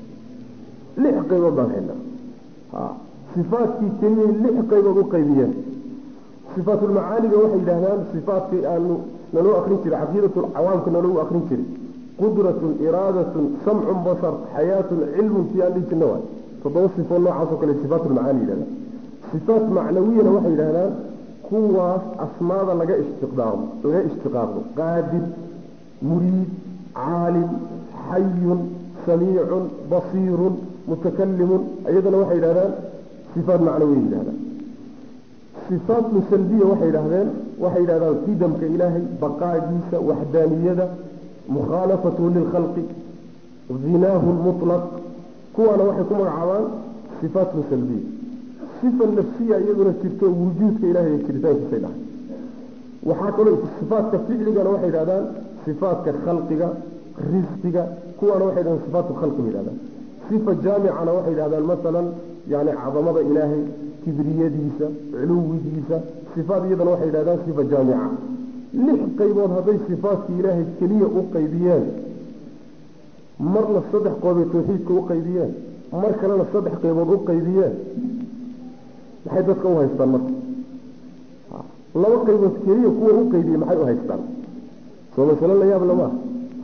lix qaybood baan haynaa sifaatkii keliyay lix qaybood u qaybiyeen sifaatulmacaaniga waxay yidhahdaan sifaatkii aanu naloo akrin jiray caqiidatu cawaamka naloogu akrin jiray qudratun iraadatun samcun basar xayaatun cilmun tii aan dhihi jirna waay toddoba sifoo noocaasoo kale sifaatulmacaani yidhahdaan sifaat macnawiyana waxay yidhahdaan kuwaas asmaada laga ishtiqdaaqdo laga ishtiqaaqdo qaadir muriid caalim xayun samiicun basiirun mutakalimun iyadana waxay yidhahdaan sifaat macnawiya yidhahdaan sifaatun salbiya waxay yidhahdeen waxay yidhahdaan qidamka ilaahay baqaagiisa waxdaaniyada mukhaalafatuhu lilkhalqi hinaahu lmutlaq kuwaana waxay ku magacaabaan sifaatun salbiya sifa nafsiya iyaduna jirto wujuudka ilahay ee jiritaankiisay dhahay waxaa kaloo sifaatka ficligana waxay yidhahdaan sifaatka khalqiga risqiga kuwaana waxay yidhahdaan sifaatu khalqi bay yidhahdaan sifa jaamicana waxay yidhahdaan masalan yani cadamada ilaahay kibriyadiisa culuwigiisa sifaat iyadana waxay yidhahdaan sifa jaamica lix qaybood hadday sifaatkii ilaahay keliya u qaybiyeen marna saddex qoobay tawxiidka u qaybiyeen mar kalena saddex qaybood u qaybiyeen maxay dadka u haystaan marka laba qaybood keliya kuwa u qaybiyey maxay u haystaan soo masalo la yaab lama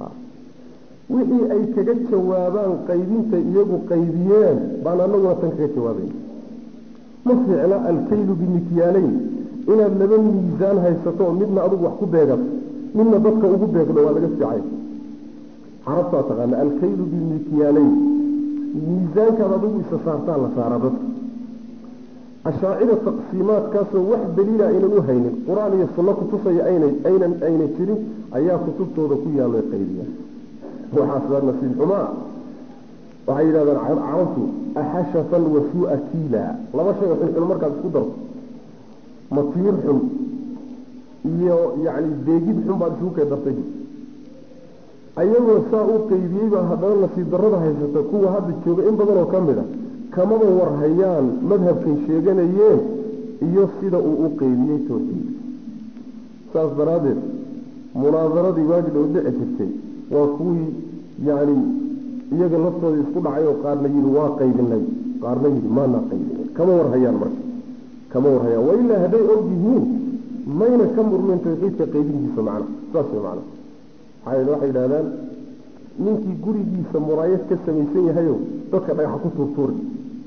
wixii ay kaga jawaabaan qaybinta iyagu qaybiyeen baan anaguna tan kaga jawaabayn ma fiicna alkaylu bimikyaalayn inaad laba miisaan haysato midna adugu wax ku beegato midna dadka ugu beegdo waa laga fiicay carabtaa taqaana alkaylu bimikyaalayn miisaankaad adigu isa saartaan la saaraa dadka ashaacida taqsiimaadkaasoo wax daliila aynan u haynin qur-aan iyo sunno kutusaya aynan aynan ayna jirin ayaa kutubtooda ku yaallo qaybiyaan waxaas waa nasiib xumaa waxay yidhahdaan carabtu axashafan wa suu'a kiila laba shay oo xunxun markaad isku darto ma timir xun iyo yacni deegid xun baad isugu kay dartay ayagoo saa u qeybiyey baa haddana nasiib darrada haysata kuwa hadda jooga in badan oo ka mid a kamaba warhayaan madhabkay sheeganayeen iyo sida uu u qeybiyey tawxiid saas daraaddeed munaadaradii waagi dhow dhici jirtay waa kuwii yacni iyaga laftooda isku dhacay oo qaarna yidhi waa qaybinay qaarna yidhi maanaa qaybinay kama warhayaan marka kama warhayaan wa ilaa hadday og yihiin mayna ka murmeen tawxiidka qaybintiisa macna saas way macna maxaa yeele waxay yidhahdaan ninkii gurigiisa muraayad ka samaysan yahayo dadka dhagaxa ku tuurtuuri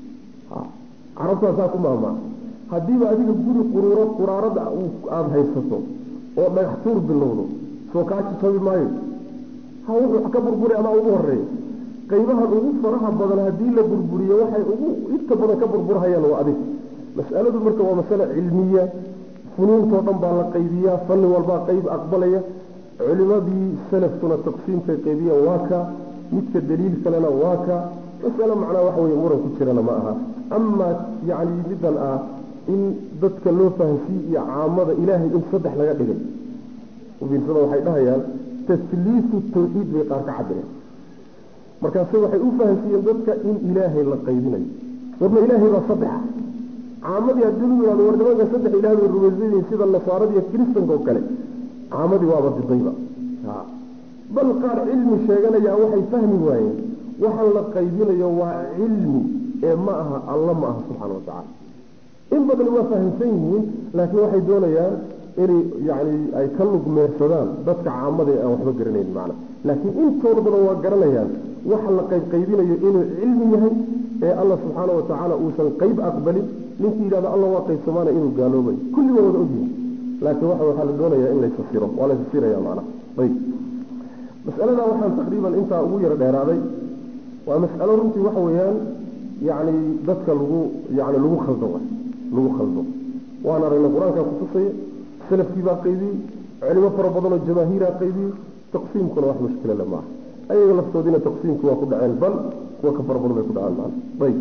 carabtaa saa ku maahmaa haddiiba adiga guri quruuro quraarada aada haysato oo dhagax tuur bilowdo soo kaaji tabi maayo ha wuxuu ka burburi amaa ugu horeeya qaybahan ugu faraha badan haddii la burburiyo waxay ugu inta badan ka burburhayaan waa adig mas'aladu marka waa masale cilmiya funuuntoo dhan baa la qaybiyaa fanni walbaa qayb aqbalaya culimadii salafkuna taqsiimkay qaybiyeen waa ka midka daliil kalena waa ka masale macnaa waxa weye muran ku jirana ma aha amaa yacni middan ah in dadka loo fahansiiye iyo caamada ilaahay in saddex laga dhigay ufiirsada waxay dhahayaan tasliisu tawxiid bay qaar ka cabireen markaase waxay u fahansiiyeen dadka in ilaahay la qaybinayo warna ilaahay baa saddexa caamadii haddii lu yihahdo war nimanka saddex ilaah bay rumaysanyihin sida nasaarada iyo kiristanka oo kale caamadii waaba didayba bal qaar cilmi sheeganayaa waxay fahmi waayeen waxaan la qaybinayo waa cilmi ee ma aha alla ma aha subxaana wa tacala in badan waa fahamsan yihiin laakiin waxay doonayaan inay yani ay ka lugmeersadaan dadka caamada aan waxba garanayn macna laakiin intooda badan waa garanayaan waxa la qaybqaybinayo inuu cilmi yahay ee alla subxaana wa tacaala uusan qayb aqbalin ninkii yidhahdo alla waa qaybsamaana inuu gaaloobay kulli waa wada ogyihin laakiin waxa waxaa la doonayaa in laysasiro waa laysasiraya macna ayb mas'aladaa waxaan taqriiban intaa ugu yaro dheeraaday waa mas'alo runtii waxa weeyaan yacni dadka lagu yani lagu khaldo lagu khaldo waan aragnay qur-aankaa kutusaya salafkii baa qaybiyey culimo fara badan oo jamaahiiraa qaybiyey taqsiimkuna wax mushkilale maaha ayaga laftoodiina taqsiimkii waa ku dhaceen bal kuwa ka fara badan bay ku dhaceen maana ayb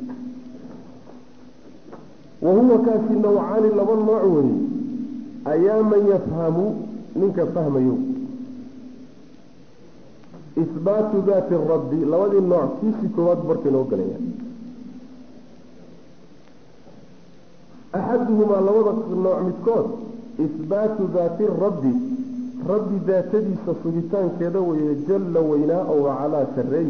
wahuwa kaasi nawcaani laba nooc weeye ayaa man yafhamu ninka fahmayo ihbaatu daati rabbi labadii nooc kiisii koowaad barka inoo gelaya axaduhumaa labada nooc midkood ihbaatu daati rabbi rabbi daatadiisa sugitaankeeda weeye jalla weynaa oo wacalaa sarreey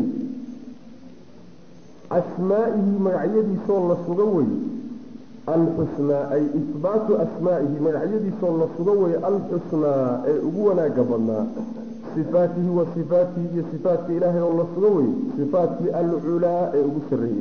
asmaa'ihi magacyadiisoo la suga weye alxusnaa ay ihbaatu asmaa'ihi magacyadiisoo la suga weye alxusnaa ee ugu wanaaga badnaa sifaatihi wa sifaatihi iyo sifaatka ilaahay oo la suga weye sifaatkii alculaa ee ugu sarreeyey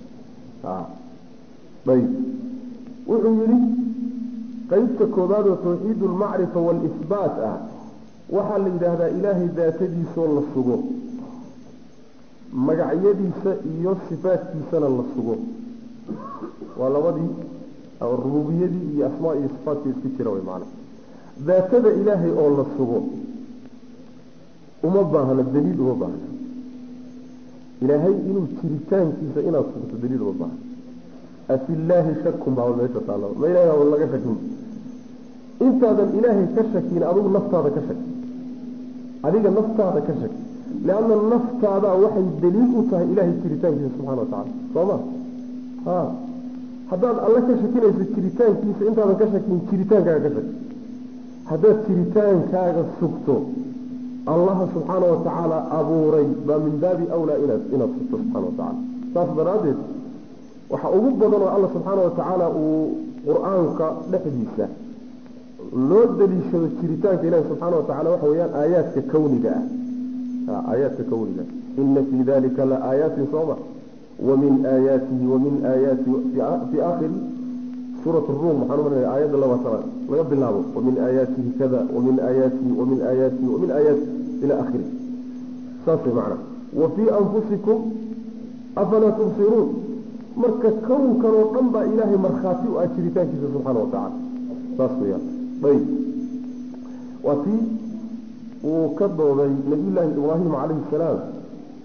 ayb wuxuu yidhi qeybta koobaad oo tawxiid almacrifa waalihbaat ah waxaa la yidhaahdaa ilaahay daatadiisoo la sugo magacyadiisa iyo sifaatkiisana la sugo waa labadii rububiyadii iyo asmaa iyo sifaatkii isku jira way macana daatada ilaahay oo la sugo uma baahno daliil uma baahno ilaahay inuu jiritaankiisa inaad sugto daliil uma baahno afi illaahi shakun baa meesha taalla ma ilahay baa laga shakin intaadan ilaahay ka shakin adigu naftaada ka shaki adiga naftaada ka shaki leanna naftaadaa waxay daliil u tahay ilaahay jiritaankiisa subxana wa tacala soo ma ha haddaad alle ka shakinayso jiritaankiisa intaadan ka shakin jiritaankaaga ka shaki haddaad jiritaankaaga sugto allaha subxaana wa tacaala abuuray baa min baabi awlaa inaad inaad sugto subxana wa tacala saas daraaddeed waxa ugu badan oo alla subxaana wa tacaala uu qur-aanka dhexdiisa loo daliishado jiritaanka ilahi subxaana wa tacala waxa weeyaan aayaadka kawniga ah aayaadka kawniga ina fii dalika la aayaatin sooma wamin aayaatihi wamin aayaati fii aakhiri suurat ruum waxaan umarinaya aayadda labaatanaad laga bilaabo wamin aayaatihi kada wamin aayaatihi wamin aayaatihi wamin aayaati ila akhiri saas way macna wa fii anfusikum afalaa tubsiruun marka kownkan oo dhan baa ilaahay markhaati u ah jiritaankiisa subxaana wa tacala saas weyaan ayb waa tii uu ka dooday nabiyullaahi ibraahim calayhi salaam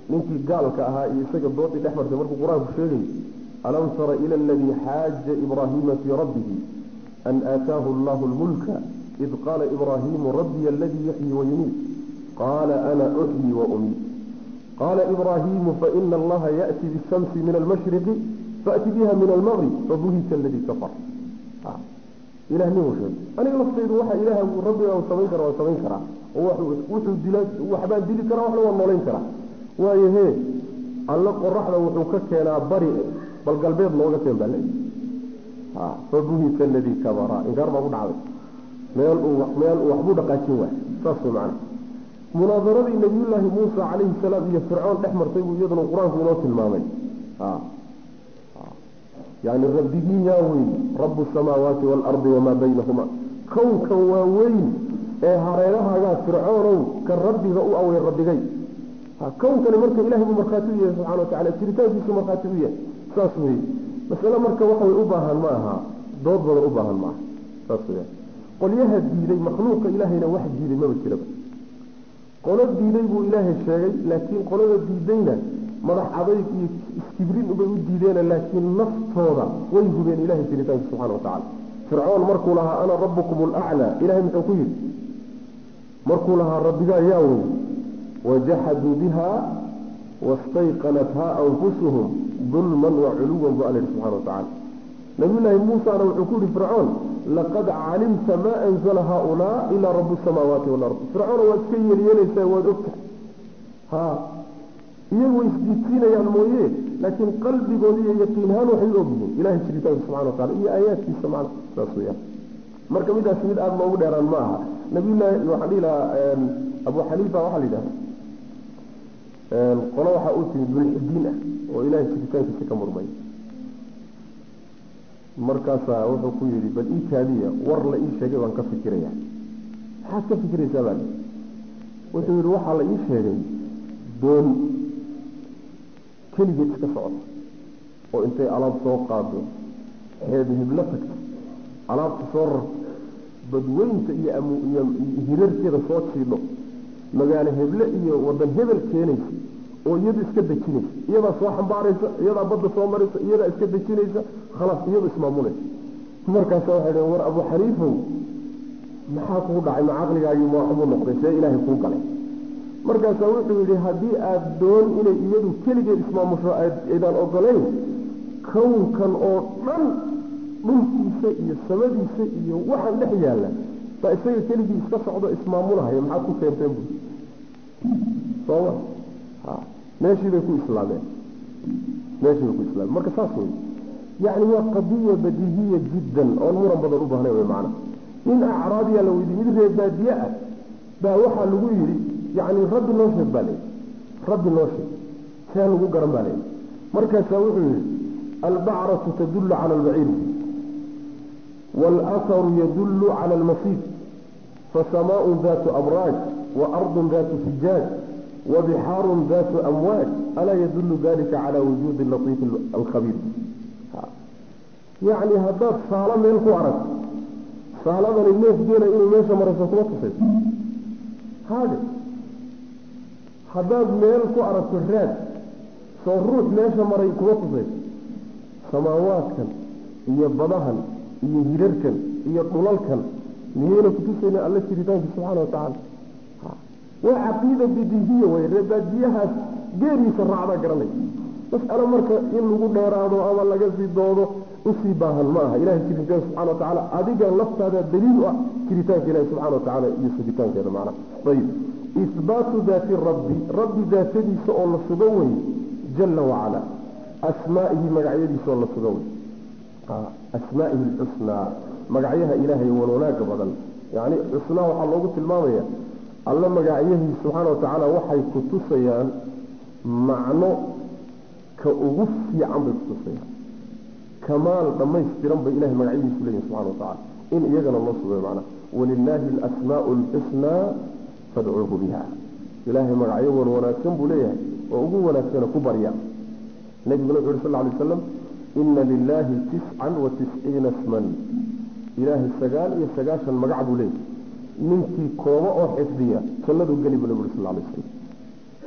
ninkii gaalka ahaa iyo isaga doodii dhex martay markuu qur-aanku sheegay alam tara ila aladii xaaja ibraahiima fii rabbihi an aataahu allahu lmulka id qaala ibraahiimu rabbiya aladii yuxyi wayumiit qaala ana uxyi wa umiit qaala ibraahiimu faina allaha yaأti bishamsi min almashriqi faأti biha min almaqrib fabuhita aladii kafar ilah nin uu sheegay aniga laftaydu waxa ilaah rabbiga uu samayn kara waa samayn karaa oo wuxuu dila waxbaan dili karaa waxna waa noolayn karaa waayo hee alle qoraxda wuxuu ka keenaa bari bal galbeed looga keen baa leeyahy ha fabuhita aladii kabara inkaar baa ku dhacday meel uu meel uu waxbuu dhaqaajin waay saas way macana munaadaradii nabiyullaahi muusa calayhi salaam iyo fircoon dhex martay buu iyaduna qur-aanku inoo tilmaamay ha yani rabbigiin yaa weyn rabu samaawaati waalardi wamaa baynahuma kownkan waa weyn ee hareerahaagaa fircoonow ka rabbiga u awey rabbigay kownkani marka ilahay buu markhaati u yahay subxana watacala jiritaankiisu markhaati u yahay saas wey masale marka waxaway u baahan ma aha dood badan u baahan ma aha saas weya qolyaha diiday makhluuqa ilaahayna wax diiday maba jiraba qolo diiday buu ilaahay sheegay laakiin qolada diidayna madax adayg iyo iskibrin ubay u diideen laakiin naftooda way hubeen ilahay jiritaanka subxana watacala fircoon markuu lahaa ana rabbukum alaclaa ilahay muxuu ku yidhi markuu lahaa rabbigaa yaa wey wajaxaduu biha wastayqanathaa anfusuhum dulman wa culuwan bu alla yihi subxana watacala nabiyullaahi muusana wuxuu ku yihi fircoon laqad calimta maa anzala haaulaa ilaa rabu samaawaati walard fircoona waad iska yeelyeelaysaa waad ogtahay ha iyagu way isdiidsiinayaan mooye laakiin qalbigooda iyo yaqiinhaan waxay u ogyihiin ilahay jiritaanka subxana watacala iyo aayaadkiisa macna saas weyaan marka midaas mid aada loogu dheeraan ma aha nabiyullaahi waxaan dhihi lahaa abu xaniifa waxaa la yidhahda qolo waxaa u timid mulxidiin ah oo ilahay jiritaankiisa ka murmay markaasaa wuxuu ku yidhi bal ii kaadiya war la ii sheegay baan ka fikiraya maxaad ka fikiraysaa baa wuxuu yidhi waxaa la ii sheegay doon keligeed iska socota oo intay alaab soo qaado xeeb hiblo tagto alaabta soo rarto badweynta iyo iyo hirarkeeda soo jiidho magaalo heble iyo wadan hebel keenaysa oo iyadu iska dejinaysa iyadaa soo xambaaraysa iyadaa badda soo maraysa iyadaa iska dejinaysa khalaas iyadu ismaamulaysa markaasa waxay dhaheen war abu xaniifow maxaa kuu dhacay ma caqligaagii maaxubuu noqday see ilaahay kuu galay markaasaa wuxuu yidhi haddii aada doon inay iyadu keligeed ismaamusho aydaan ogolayn kownkan oo dhan dhulkiisa iyo samadiisa iyo waxaan dhex yaalla baa isaga keligii iska socdo ismaamulahaya maxaad ku keenteen bu sooma ha meeshii bay ku islaameen meeshii bay ku islaameen marka saas wey yacni waa qadiya badiihiya jiddan oon muran badan u baahnayn wey macana nin acraabiya la weydiye mid reer baadiye ah baa waxaa lagu yidhi yacni rabbi noo sheeg baa layidhi rabbi noo sheeg see lagu garan baa layidhi markaasaa wuxuu yidhi albacratu tadullu cala albaciiri والأثر يدل على المصير فسماء ذات أبراج وأرض ذات فجاج وبحار ذات أمواج ألا يدل ذلك على وجود اللطيف الخبير يعني هذا صالة من الكوارث صالة من الناس دينا إنه ماشى مرة تصيب هذا هذا من الكوارث الراد صروح ماشى مرة تصيب سماوات كان يبضهن iyo hirarkan iyo dhulalkan miyayna kutusayna alla jiritaanki subxaana watacaala waa caqiida bidihiya way reebaadiyahaas geeriisa raacdaa garanay mas'alo marka in lagu dheeraado ama laga sii doodo usii baahan ma aha ilahay jiritaanka subxana watacaala adiga laftaada daliil u ah jiritaanka ilahi subxana watacaala iyo sugitaankeeda macnaha ayib ihbaatu daati rabbi rabbi daatadiisa oo la sugo wey jala wacala asmaa'ihi magacyadiisa oo la sugo wey asmaa'ihi alxusnaa magacyaha ilaahay walwanaaga badan yacni xusnaa waxaa loogu tilmaamaya alla magacyahiisa subxaana wa tacaala waxay ku tusayaan macno ka ugu fiican bay ku tusayaan kamaal dhammaystiran bay ilahay magacyadiisu leeyihin subxana wa tacala in iyagana loo sugayo macnaha walilaahi alasmaa'u alxusnaa fadcuuhu biha ilaahay magacyo wan wanaagsan buu leeyahay oo ugu wanaagsana ku barya nabiguna wuxu yuri sal lla alay waslam ina lilaahi tiscan wa tisciina sman ilaahay sagaal iyo sagaashan magac buu leeyahy ninkii kooba oo xifdiya jannaduu geli buu nabi uri sal alay slam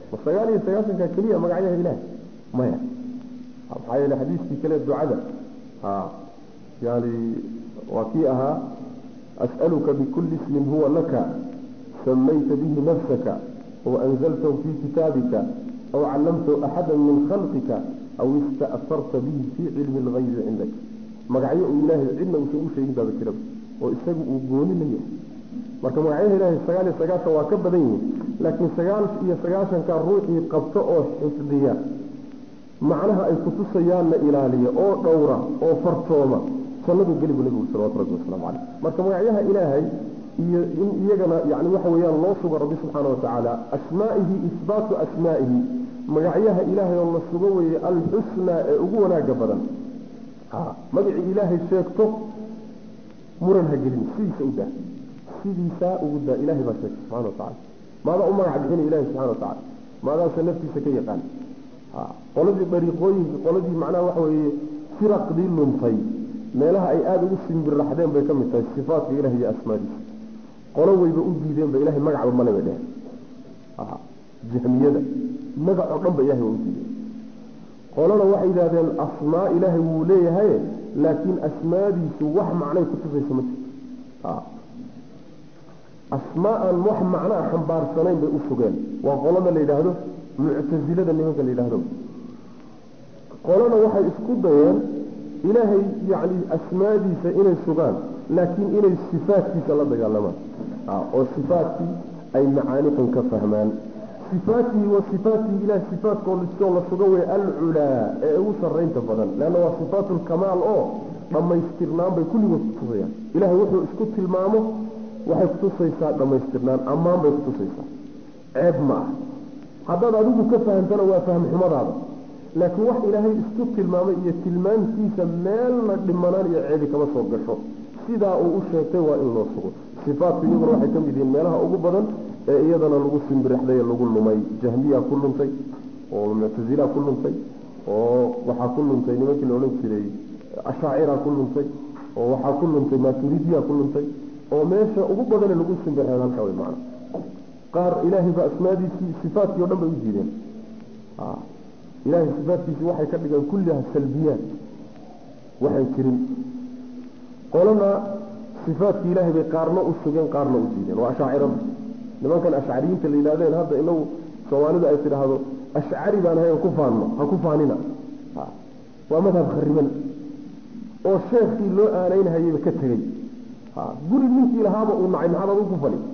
ma sagaal iyo sagaaشhanka keliya magacyaha ilahay maya maxaa yeele xadiiskii kale ducada yani waa kii ahaa asأaluka bkuli ismin huwa laka samayta bihi nafsaka aw anzaltahu fi kitaabika aw callamtahu axada min khalqika aw ista'farta bihi fii cilmi اlgaybi cindak magacyo uu ilaahay cidna uusan u sheegin baaba jiraba oo isagu uu gooni la yahay marka magacyaha ilaahay sagaal iyo sagaashan waa ka badan yihiin laakiin sagaal iyo sagaashanka ruuxii qabto oo xifdiya macnaha ay kutusayaanna ilaaliya oo dhowra oo fartooma jannadu geli bu nabigu salawatu rabbi wasalaamu caleyh marka magacyaha ilaahay iyo in iyagana yani waxa weeyaan loo sugo rabbi subxaana watacaala asmaa'ihi isbaatu asmaa'ihi magacyaha ilaahay oo la sugo weeye alxusnaa ee ugu wanaaga badan magacii ilaahay sheegto muran ha gelin sidiisa u daa sidiisaa ugu daa ilahay baa sheegtay subxana watacala maadaa u magac bixina ilahi subxana watacala maadaasa naftiisa ka yaqaan qoladii dariiqooyinka qoladii macnaha waxa weeye firaqdii luntay meelaha ay aada ugu simbirraxdeen bay ka mid tahay sifaatka ilahi iyo asmaadiisa qolo weyba u diideenba ilahay magacba male bay dheheen jahmiyada magac oo dhan ba ilahay waa u diideen qolana waxay yidhahdeen asmaa ilaahay wuu leeyahay laakiin asmaadiisu wax macnay kutusaysa ma jirto asmaa aan wax macnaa xambaarsanayn bay u sugeen waa qolada la yidhaahdo muctasilada nimanka la yidhaahdo qolana waxay isku dayeen ilaahay yacni asmaadiisa inay sugaan laakiin inay sifaadkiisa la dagaalamaan oo sifaatkii ay macaani xun ka fahmaan sifaatihi wa sifaatihi ilahay sifaatkood iskoo la suga wey alculaa ee ugu sarraynta badan leanna waa sifaatu lkamaal oo dhammaystirnaan bay kulligood kutusayaan ilahay wuxuu isku tilmaamo waxay kutusaysaa dhammaystirnaan ammaan bay kutusaysaa ceeb ma ah haddaad adigu ka fahamtana waa fahmxumadaada laakiin wax ilaahay isku tilmaamay iyo tilmaantiisa meelna dhimanaan iyo ceebi kama soo gasho sidaa uu u sheegtay waa in loo sugo sifaatku iyaguna waxay ka mid yihiin meelaha ugu badan ee iyadana lagu simbirixday ee lagu lumay jahmiya ku luntay oo muctasila ku luntay oo waxaa ku luntay nimankii la odhan jiray ashaacira ku luntay oo waxaa ku luntay maturidiya ku luntay oo meesha ugu badane lagu simbirixday halkaa way macana qaar ilaahay ba asmaadiisii sifaatkii o dhan bay u diideen ilahay sifaatkiisii waxay ka dhigeen kulliha salbiyaat waxay jirin qolana sifaatkii ilaahay bay qaarna u sugeen qaarna u diideen waa ashaacirada nimankan ashcariyiinta la yidhahdeen hadda inagu soomaalidu ay tidhaahdo ashcari baan ahayn ku faanno ha ku faanina waa madhab khariban oo sheekii loo aanaynhayayba ka tegey guri ninkii lahaaba uu nacay maxaad adu ku fani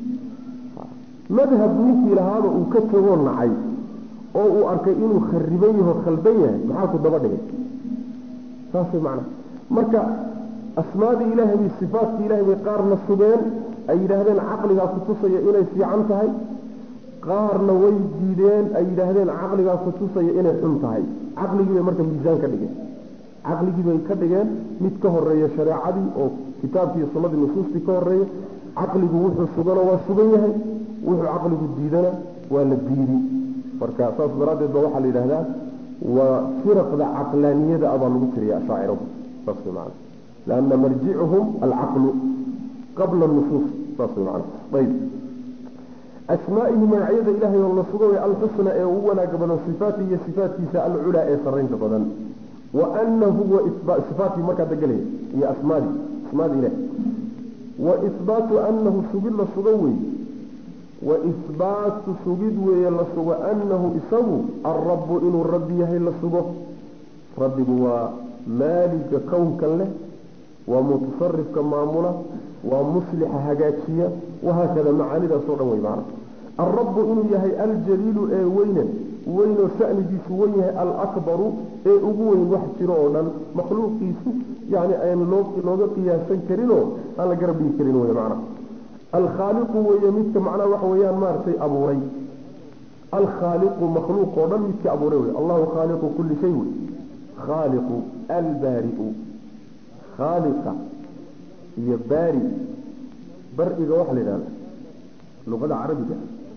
madhab ninkii lahaaba uu ka tegoo nacay oo uu arkay inuu khariban yaho khaldan yahay maxaa ku daba dhigay saas way macnaha marka asmaadii ilaahay bay sifaatkii ilahay bay qaarna sugeen ay yidhaahdeen caqligaa kutusaya inay fiican tahay qaarna way diideen ay yidhaahdeen caqligaa kutusaya inay xun tahay caqligii bay marka miisaan ka dhigeen caqligii bay ka dhigeen mid ka horeeya shareecadii oo kitaabkii sunnadii nusuustii ka horeeya caqligu wuxuu sugana waa sugan yahay wuxuu caqligu diidana waa la diidi marka saas daraaddeed ba waxaa la yidhahdaa waa firaqda caqlaaniyada abaa lagu tiriya ashaaciradu saas way macana lianna marjicuhum alcaqlu qabla nusuus saas way macana ayb asmaa'ihi magacyada ilaahay oo la suga way alxusna ee ugu wanaaga badan sifaati iyo sifaatkiisa alculaa ee sarraynta badan wa anahu sifaatkii markaa degelaya iyo asmaadii asmaada ilahi wa isbaatu anahu sugid la suga wey wa isbaatu sugid weeye la sugo anahu isagu alrabu inuu rabbi yahay la sugo rabbigu waa maaliga kownkan leh waa mutasarifka maamula waa muslixa hagaajiya wahaakada macaanidaasoo dhan wey macna alrabu inuu yahay aljaliilu ee weyne weynoo shanigiisu wen yahay alakbaru ee ugu weyn wax jiro oo dhan makhluuqiisu yani aan looga qiyaasan karinoo aan la garab dhigi karin wey macna alkhaaliqu weeye midka macnaha waxa weeyaan maaragtay abuuray alkhaaliqu makhluuq oo dhan midkii abuuray wey allahu khaaliqu kulli shay wey khaaliqu albaari'u khaaliqa iyo baari bariga waxa la yidhahda luqada carabiga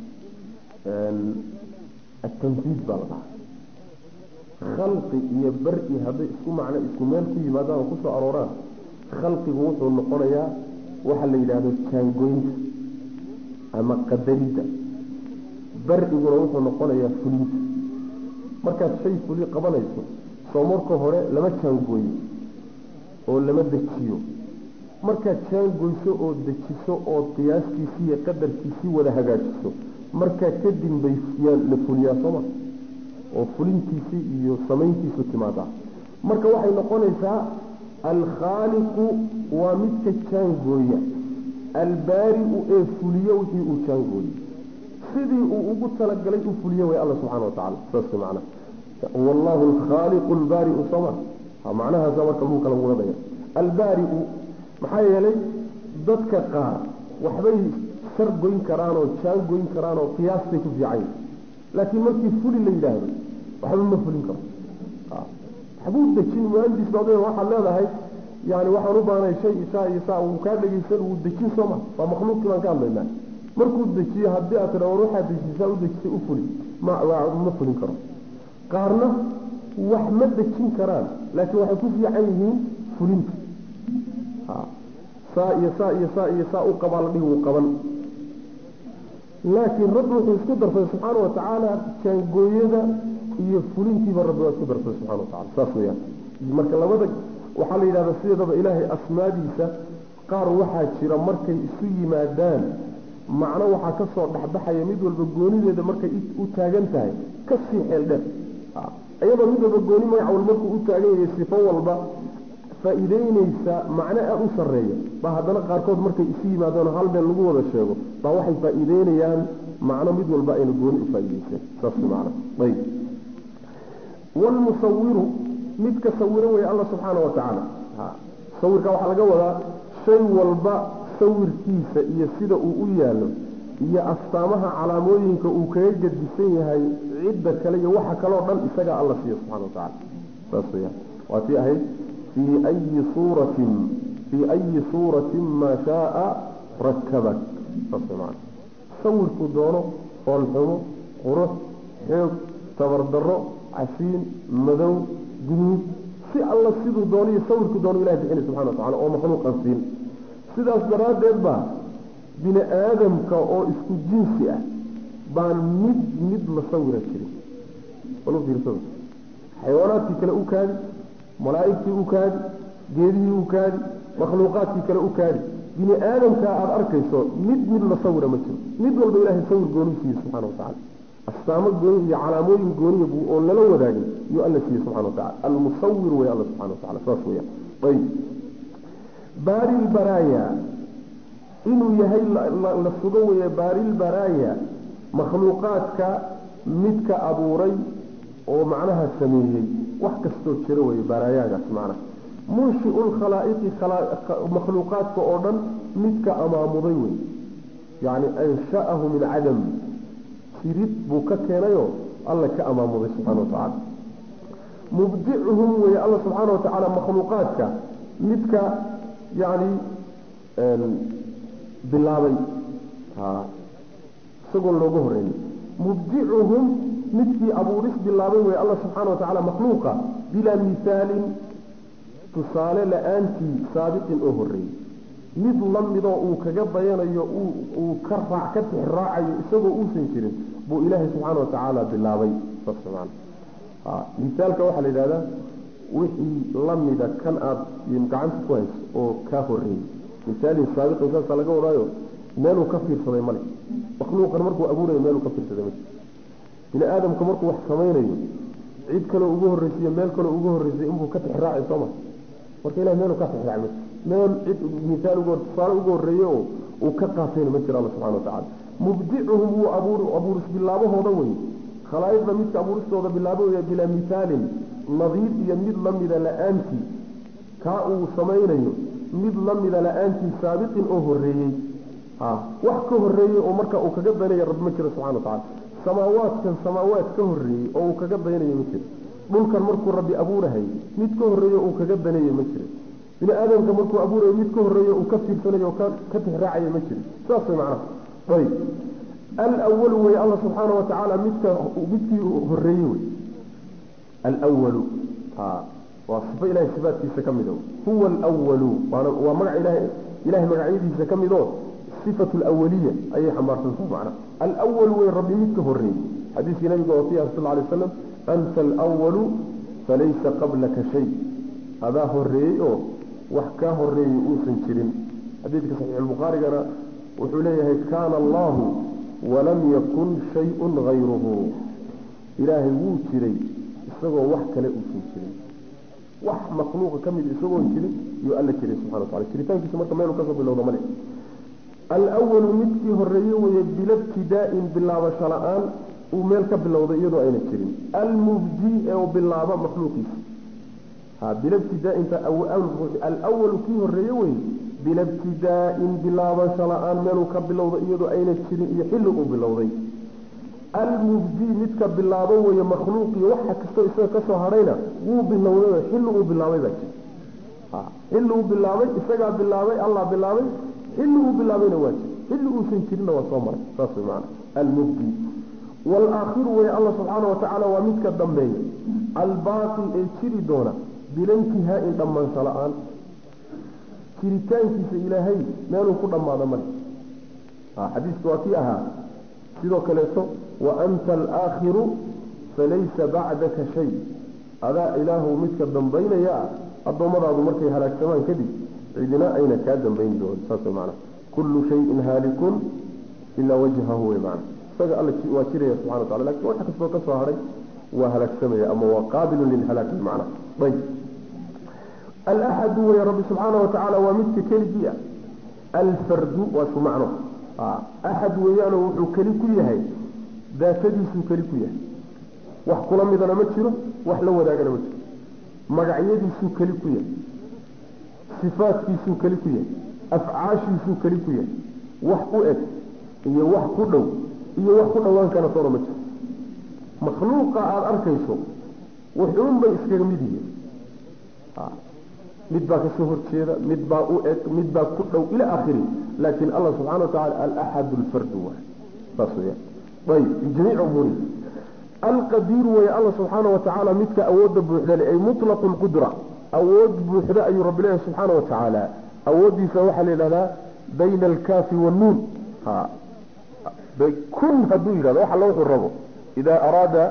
atanfiid baa la dhahaa khalqi iyo bari hadday isku macno isku meel ku yimaadaan oo kusoo arooraan khalqigu wuxuu noqonayaa waxa la yidhaahdo jaangoynta ama qadaridda bariguna wuxuu noqonayaa fulinta markaad shay fuli qabanayso soo marka hore lama jaangooyo oo lama dejiyo markaad jaangoyso oo dejiso oo qiyaaskiisii iyo qadarkiisii wada hagaajiso markaa kadib bay la fuliyaa sooma oo fulintiisii iyo samayntiisu timaadaa marka waxay noqonaysaa alkhaaliqu waa midka jaangooya albaari'u ee fuliyo wixii uu jaangooyey sidii uu ugu talagalay u fuliyo way alla subxana watacala saas macna wallahu alkhaaliqu albaari'u sooma macnahaasa marka lagu kala wadaya albaari'u maxaa yeelay dadka qaar waxbay sar goyn karaan oo jaan goyn karaan oo qiyaastay ku fiican laakiin markii fuli la yidhaahdo waxba ma fulin karo waxbuu dejin muhandis baad waxaad leedahay yani waxaan u baahnay shay isaa iyo saa uu kaa dhegaysan wuu dejin sooma waa makhluuqkii baan ka hadlaynaa markuu dejiyo haddii aad tidha war waxaad dejisaa u dejisay u fuli ma ma fulin karo qaarna wax ma dejin karaan laakiin waxay ku fiican yihiin fulinta saa iyo saa iyo saa iyo saa u qabaa la dhihi wuu qaban laakiin rabbi wuxuu isku darsaday subxaana wa tacaala jaangooyada iyo fulintiiba rabbi waa isku darsaday subxana wa tacala saas weyaan marka labada waxaa la yidhahdaa sideedaba ilaahay asmaadiisa qaar waxaa jira markay isu yimaadaan macno waxaa ka soo dhexbaxaya mid walba goonideeda markay u taagan tahay ka sii xeel dheer iyadoo mid walba gooni magac wal markuu u taagan yahay sifo walba faa'iideynaysa macno aad u sarreeya baa haddana qaarkood markay isu yimaadaan hal meel lagu wada sheego baa waxay faa'iideynayaan macno mid walba ayna gooni u faa'iideyseen saas macna ayib walmusawiru midka sawiro weeye alla subxaana wa tacaala sawirka waxaa laga wadaa shay walba sawirkiisa iyo sida uu u yaalo iyo astaamaha calaamooyinka uu kaga gedisan yahay cidda kale iyo waxa kaloo dhan isagaa alla siiya subxana wa tacala saas weyaan waa tii ahayd fii ayi suuratin fii ayi suuratin maa shaaa rakabak saas way macana sawirkuu doono foolxumo qurux xoog tabardarro casiin madow guduud si alla siduu doono iyo sawirkuu doono ilahi bixinay subxana wa tacala oo makhluuqan siin sidaas daraaddeed baa bini aadamka oo isku jinsi ah baan mid mid la sawira jirin walu fiirsada xayawaanaadkii kale u kaadi malaa'igtii u kaadi geedihii u kaadi makhluuqaadkii kale u kaadi bini aadamkaa aada arkayso mid mid la sawira ma jiro mid walba ilaahay sawir gooni siiye subxana wa tacala astaamo gooni iyo calaamooyin gooniya buu oon lala wadaagin iyuu alla siiye subxana wa tacala almusawir wey alla subxana wa tacala saas weeyaan ayib baari lbaraaya inuu yahay la sugo weeye baarilbaraaya makhluuqaadka midka abuuray oo macnaha sameeyey wax kastoo jiro weeye baraayagaas macnaha munshiu lkhalaa'iqi makhluuqaadka oo dhan midka amaamuday wey yacni ansha'ahu min cadam sirid buu ka keenayoo alla ka amaamuday subxana wa tacaala mubdicuhum weeye alla subxaana wa tacaala makhluuqaadka midka yacni bilaabay isagoon looga horreeyey mubdicuhum midkii abuuris bilaabay wey alla subxaana wa tacala makhluuqa bilaa mihaalin tusaale la-aantii saabiqin oo horreeyey mid la midoo uu kaga dayanayo uu ka raac ka tixraacayo isagoo uusan jirin buu ilaahay subxaana wa tacaala bilaabay saas man mihaalka waxaa la yidhahdaa wixii la mida kan aada gacanta ku hayso oo kaa horreeyey misaalin saabiqin saasaa laga wadaayo meeluu ka fiirsaday male makhluuqan markuu abuurayo meeluu ka fiirsaday ma bini aadamka markuu wax samaynayo cid kaloo ugu horreysiiyo meel kaloo ugu horreysay inbuu ka tixraacay sooma marka ilahi meeluu ka tixraacay ma meel cid misaal ugu tusaale ugu horreeye oo uu ka qaatayna ma jiro alla subxana wa tacala mubdicuhum wuu abuur abuuris bilaabahooda wey khalaa'iqda midka abuuristooda bilaabo wey bilaa mihaalin nadiir iyo mid la mida la-aantii kaa uu samaynayo mid la mida la-aantii saabiqin oo horreeyey wax ka horreeyey oo marka uu kaga daynaya rabbi ma jiro subxana wa tacala samaawaadkan samaawaad ka horreeyey oo uu kaga daynayo ma jiro dhulkan markuu rabbi abuurahay mid ka horreeyo uu kaga danayo ma jiro bini aadamka markuu abuurayo mid ka horreeyo uu ka fiirsanayo oo ka tixraacayo ma jiro saas way macnaha ayb alwalu wey alla subxaana wa tacaala midka midkii horreeyey wey alwalu waa sifo ilahay sifaadkiisa ka mid o huwa alwalu waa magac ilahay ilahay magacyadiisa ka mid oo sifatu alawaliya ayay xambaarsantaha macnaha alwalu way rabbi mid ka horreeyey xadiiskii nabiga oo fiiha sal alay waslam anta alwalu falaysa qablaka shay adaa horreeyey oo wax kaa horreeyey uusan jirin xadiidka saxiixulbukhaarigana wuxuu leeyahay kaana allahu walam yakun shay-un hayruhu ilaahay wuu jiray isagoo wax kale uusan jirin wax makhluuqa ka mid isagoon jirin iyuu alla jiray subxana watacala jiritaankiisa marka meelu kasoo bilowda male alwalu midkii horreeye weeye bilabtidaa'in bilaabasho la-aan uu meel ka bilowday iyadoo ayna jirin almubdi ee u bilaaba makhluuqiisa ha bilabtidaa'inta alwalu kii horreeye weye bilabtidaa'in bilaabasho la-aan meeluu ka bilowday iyadoo ayna jirin iyo xilli uu bilowday almubdi midka bilaabo weeye makhluuqiyo waxa kastoo isaga kasoo hadhayna wuu bilowday xilli uu bilaabay baa jira xilli uu bilaabay isagaa bilaabay allah bilaabay xilli uu bilaabayna waa jira xilli uusan jirinna waa soo maray saas way maana almubdi waalaakhiru wey allah subxaana wa tacaala waa midka dambeeya albaaqi ee jiri doona bilantihaa-in dhammaansho la-aan jiritaankiisa ilaahay meeluu ku dhammaado male xadiiska waa kii ahaa sidoo kaleeto wa anta alaakhiru falaysa bacdaka shay adaa ilaahu midka dambaynaya ah addoommadaadu markay halaagsamaan kadib cidina ayna kaa dambayn doonin saas way macana kullu shayin haalikun ilaa wajhahu wey macana isaga alla waa jiraya subxana wa tacala lakin wax kastoo ka soo hadhay waa halaagsamaya ama waa qaabilun lilhalaag wey macana ayb alaxadu wey rabbi subxaana wa tacaala waa midka keligii ah alfardu waa isku macno axad weeyaanoo wuxuu keli ku yahay daatadiisuu keli ku yahay wax kula midana ma jiro wax la wadaagana ma jiro magacyadiisuu keli ku yahay sifaadkiisuu keli ku yahay afcaashiisuu keli ku yahay wax u eg iyo wax ku dhow iyo wax ku dhowaan kana toona ma jiro makhluuqa aada arkayso wuxuun bay iskaga mid yihiin mid baa kasoo horjeeda mid baa u eg mid baa ku dhow ila akhiri laakin allah subxana wa tacala alaxad lfardu waay saas weyaan ayb bijamiici umuurihi alqadiiru way allah subxaana wa tacaala midka awoodda buuxda le ay mutlaqu lqudra awood buuxda ayuu rabbi leeyahay subxaana wa tacaala awooddiisa waxaa la yidhahdaa bayna alkaafi wannuun ha kun hadduu yidhahdo wax alla wuxuu rabo ida araada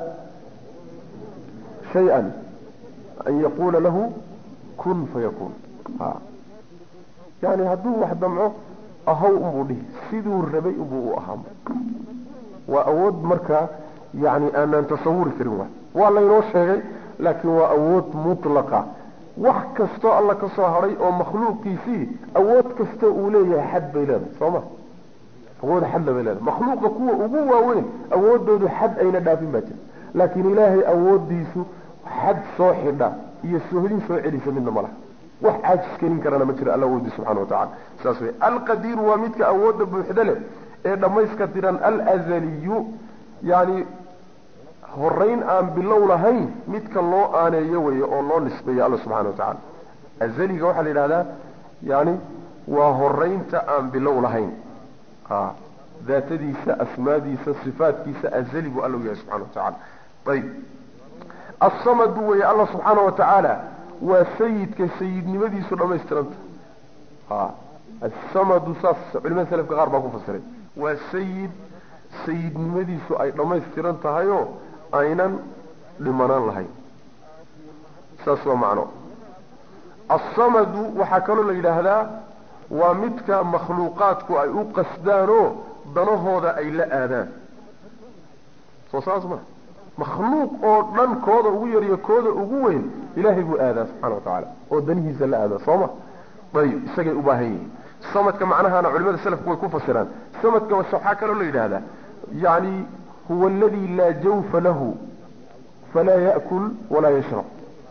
shay-an an yaquula lahu kun fayakun ha yani hadduu wax damco ahaw unbuu dhihi siduu rabay unbuu u ahaa waa awood markaa yani aanaan tasawuri karin waay waa laynoo sheegay laakiin waa awood mutlaqa wax kastoo alla ka soo hadhay oo makhluuqiisii awood kastoo uu leeyahay xad bay leedahay soo ma awood xadla bay leedahay makhluuqa kuwa ugu waaweyn awoodoodu xad ayna dhaafin baa jira laakiin ilaahay awoodiisu xad soo xidha iyo sohdin soo celisa midna ma laha wax caajis kelin karana ma jira alla awoodii subxana wa tacala saas wey alqadiiru waa midka awoodda buuxda leh ee dhammayska tiran alazaliyu yani horeyn aan bilow lahayn midka loo aaneeyo weeye oo loo nisbeeyo alla subxana wa tacala azaliga waxaa la yidhahdaa yani waa horeynta aan bilow lahayn a daatadiisa asmaadiisa sifaatkiisa azali buu alla u yahay subxana wa tacala ayib asamadu weeye alla subxaana wa tacaala waa sayidka sayidnimadiisu dhammaystiranta a asamadu saas culimada selafka qaar baa ku fasiray waa sayid sayidnimadiisu ay dhammaystiran tahayoo aynan dhimanaan lahayn saas waa macno asamadu waxaa kaloo la yidhaahdaa waa midka makhluuqaadku ay u qasdaanoo danahooda ay la aadaan soo saas ma makhluuq oo dhan kooda ugu yariyo kooda ugu weyn ilaahay buu aadaa subxana wa tacaala oo danihiisa la aadaa soo ma ayib isagay u baahan yihiin samadka macnahana culimada selafku way ku fasiraan samadka waxaa kaloo la yidhaahdaa yani huwa aladi laa jawfa lahu falaa ya'kul walaa yashrab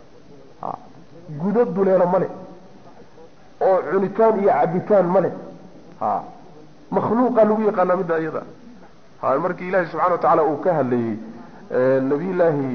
gudo duleelo ma leh oo cunitaan iyo cabitaan ma leh ha makhluuqa lagu yaqaanaa midda iyada ha markii ilaahi subxana wa tacaala uu ka hadlayey nabiyullaahi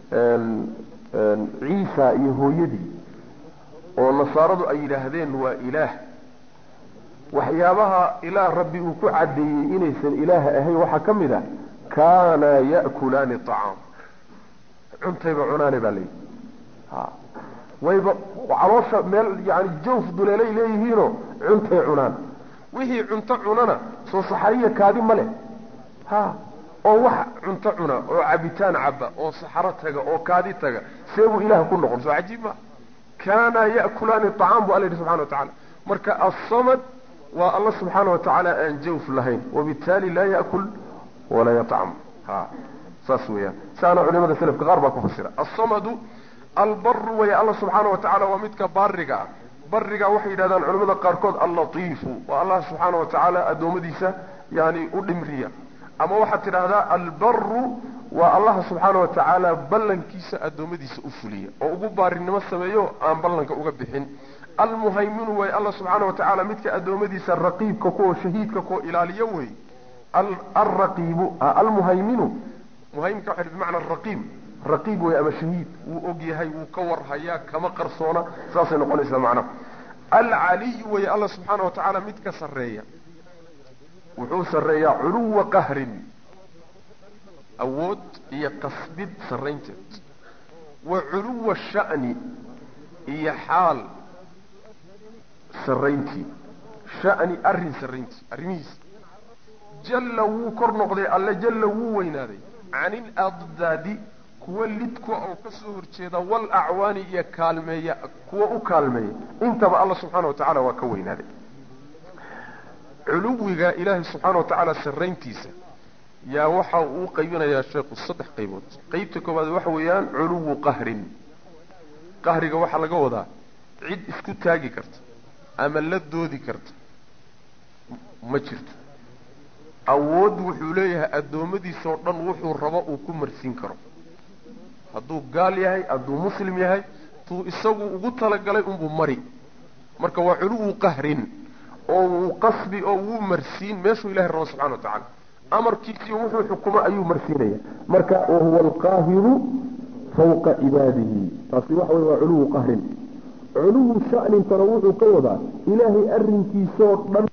ciisa iyo hooyadii oo nasaaradu ay yidhaahdeen waa ilaah waxyaabaha ilaah rabbi uu ku caddeeyey inaysan ilaah ahayn waxaa ka mid a kaana ya'kulaani acaam cuntayba cunaane baa layidhi ha wayba caloosha meel yani jawf duleelay leeyihiinoo cuntay cunaan wixii cunto cunana soo saxariya kaadi ma leh ha oo wax cunto cuna oo cabitaan caba oo saxaro taga oo kaadi taga see buu ilaah ku noqon soo cajiib ma kaana ya'kulaani acaam bu alla yidhi subxana wa tacala marka assamad waa alla subxaana wa tacaala aan jawf lahayn wabitaali laa ya'kul walaa yatcam ha saas weeyaan saana culimada selafka qaar baa ku fasira assamadu albaru way alla subxaana wa tacala waa midka baariga ah bariga waxay yidhahdaan culimada qaarkood allatiifu waa allah subxaana wa tacaala addoommadiisa yani u dhimriya ama waxaad tidhaahdaa albaru waa allaha subxaana wa tacaala ballankiisa addoommadiisa u fuliya oo ugu baarinimo sameeyo aan ballanka uga bixin almuhayminu way alla subxaana wa tacaala midka addoommadiisa raqiibka kuwa shahiidka kuwa ilaaliyo wey alraqiibu almuhayminu muhaymka waxa bimacna raqiib raqiib wey ama shahiid wuu og yahay wuu ka warhayaa kama qarsoona saasay noqonaysaa macnaha alcaliyu wey alla subxaana wa tacaala midka sarreeya wuxuu sarreeyaa culuwa qahrin awood iyo qasbid sarraynteed wa culuwa sha'ni iyo xaal sarrayntii sha'ni arrin sarrayntii arrimihiisa jalla wuu kor noqday alle jalla wuu weynaaday can iladdaadi kuwa lidku oo ka soo horjeeda wal acwaani iyo kaalmeeya kuwa u kaalmeeya intaba alla subxaana wa tacala waa ka weynaaday culuwiga ilaahay subxaana wa tacaala sarrayntiisa yaa waxa uu qaybinayaa sheekhu saddex qaybood qeybta koowaad waxa weeyaan culuwu qahrin qahriga waxaa laga wadaa cid isku taagi karta ama la doodi karta ma jirto awood wuxuu leeyahay addoommadiisoo dhan wuxuu rabo uu ku marsiin karo hadduu gaal yahay hadduu muslim yahay tuu isagu ugu talagalay unbuu mari marka waa culuwu qahrin oo wuu qasbi oo wuu marsiin meeshuu ilahay rabo subxana wa tacaala amarkiisii wuxuu xukumo ayuu marsiinaya marka wahuwa alqaahiru fawqa cibaadihi taasi waxa wey waa culuwu qahrin culuwu sha'nintana wuxuu ka wadaa ilaahay arrinkiisoo dhan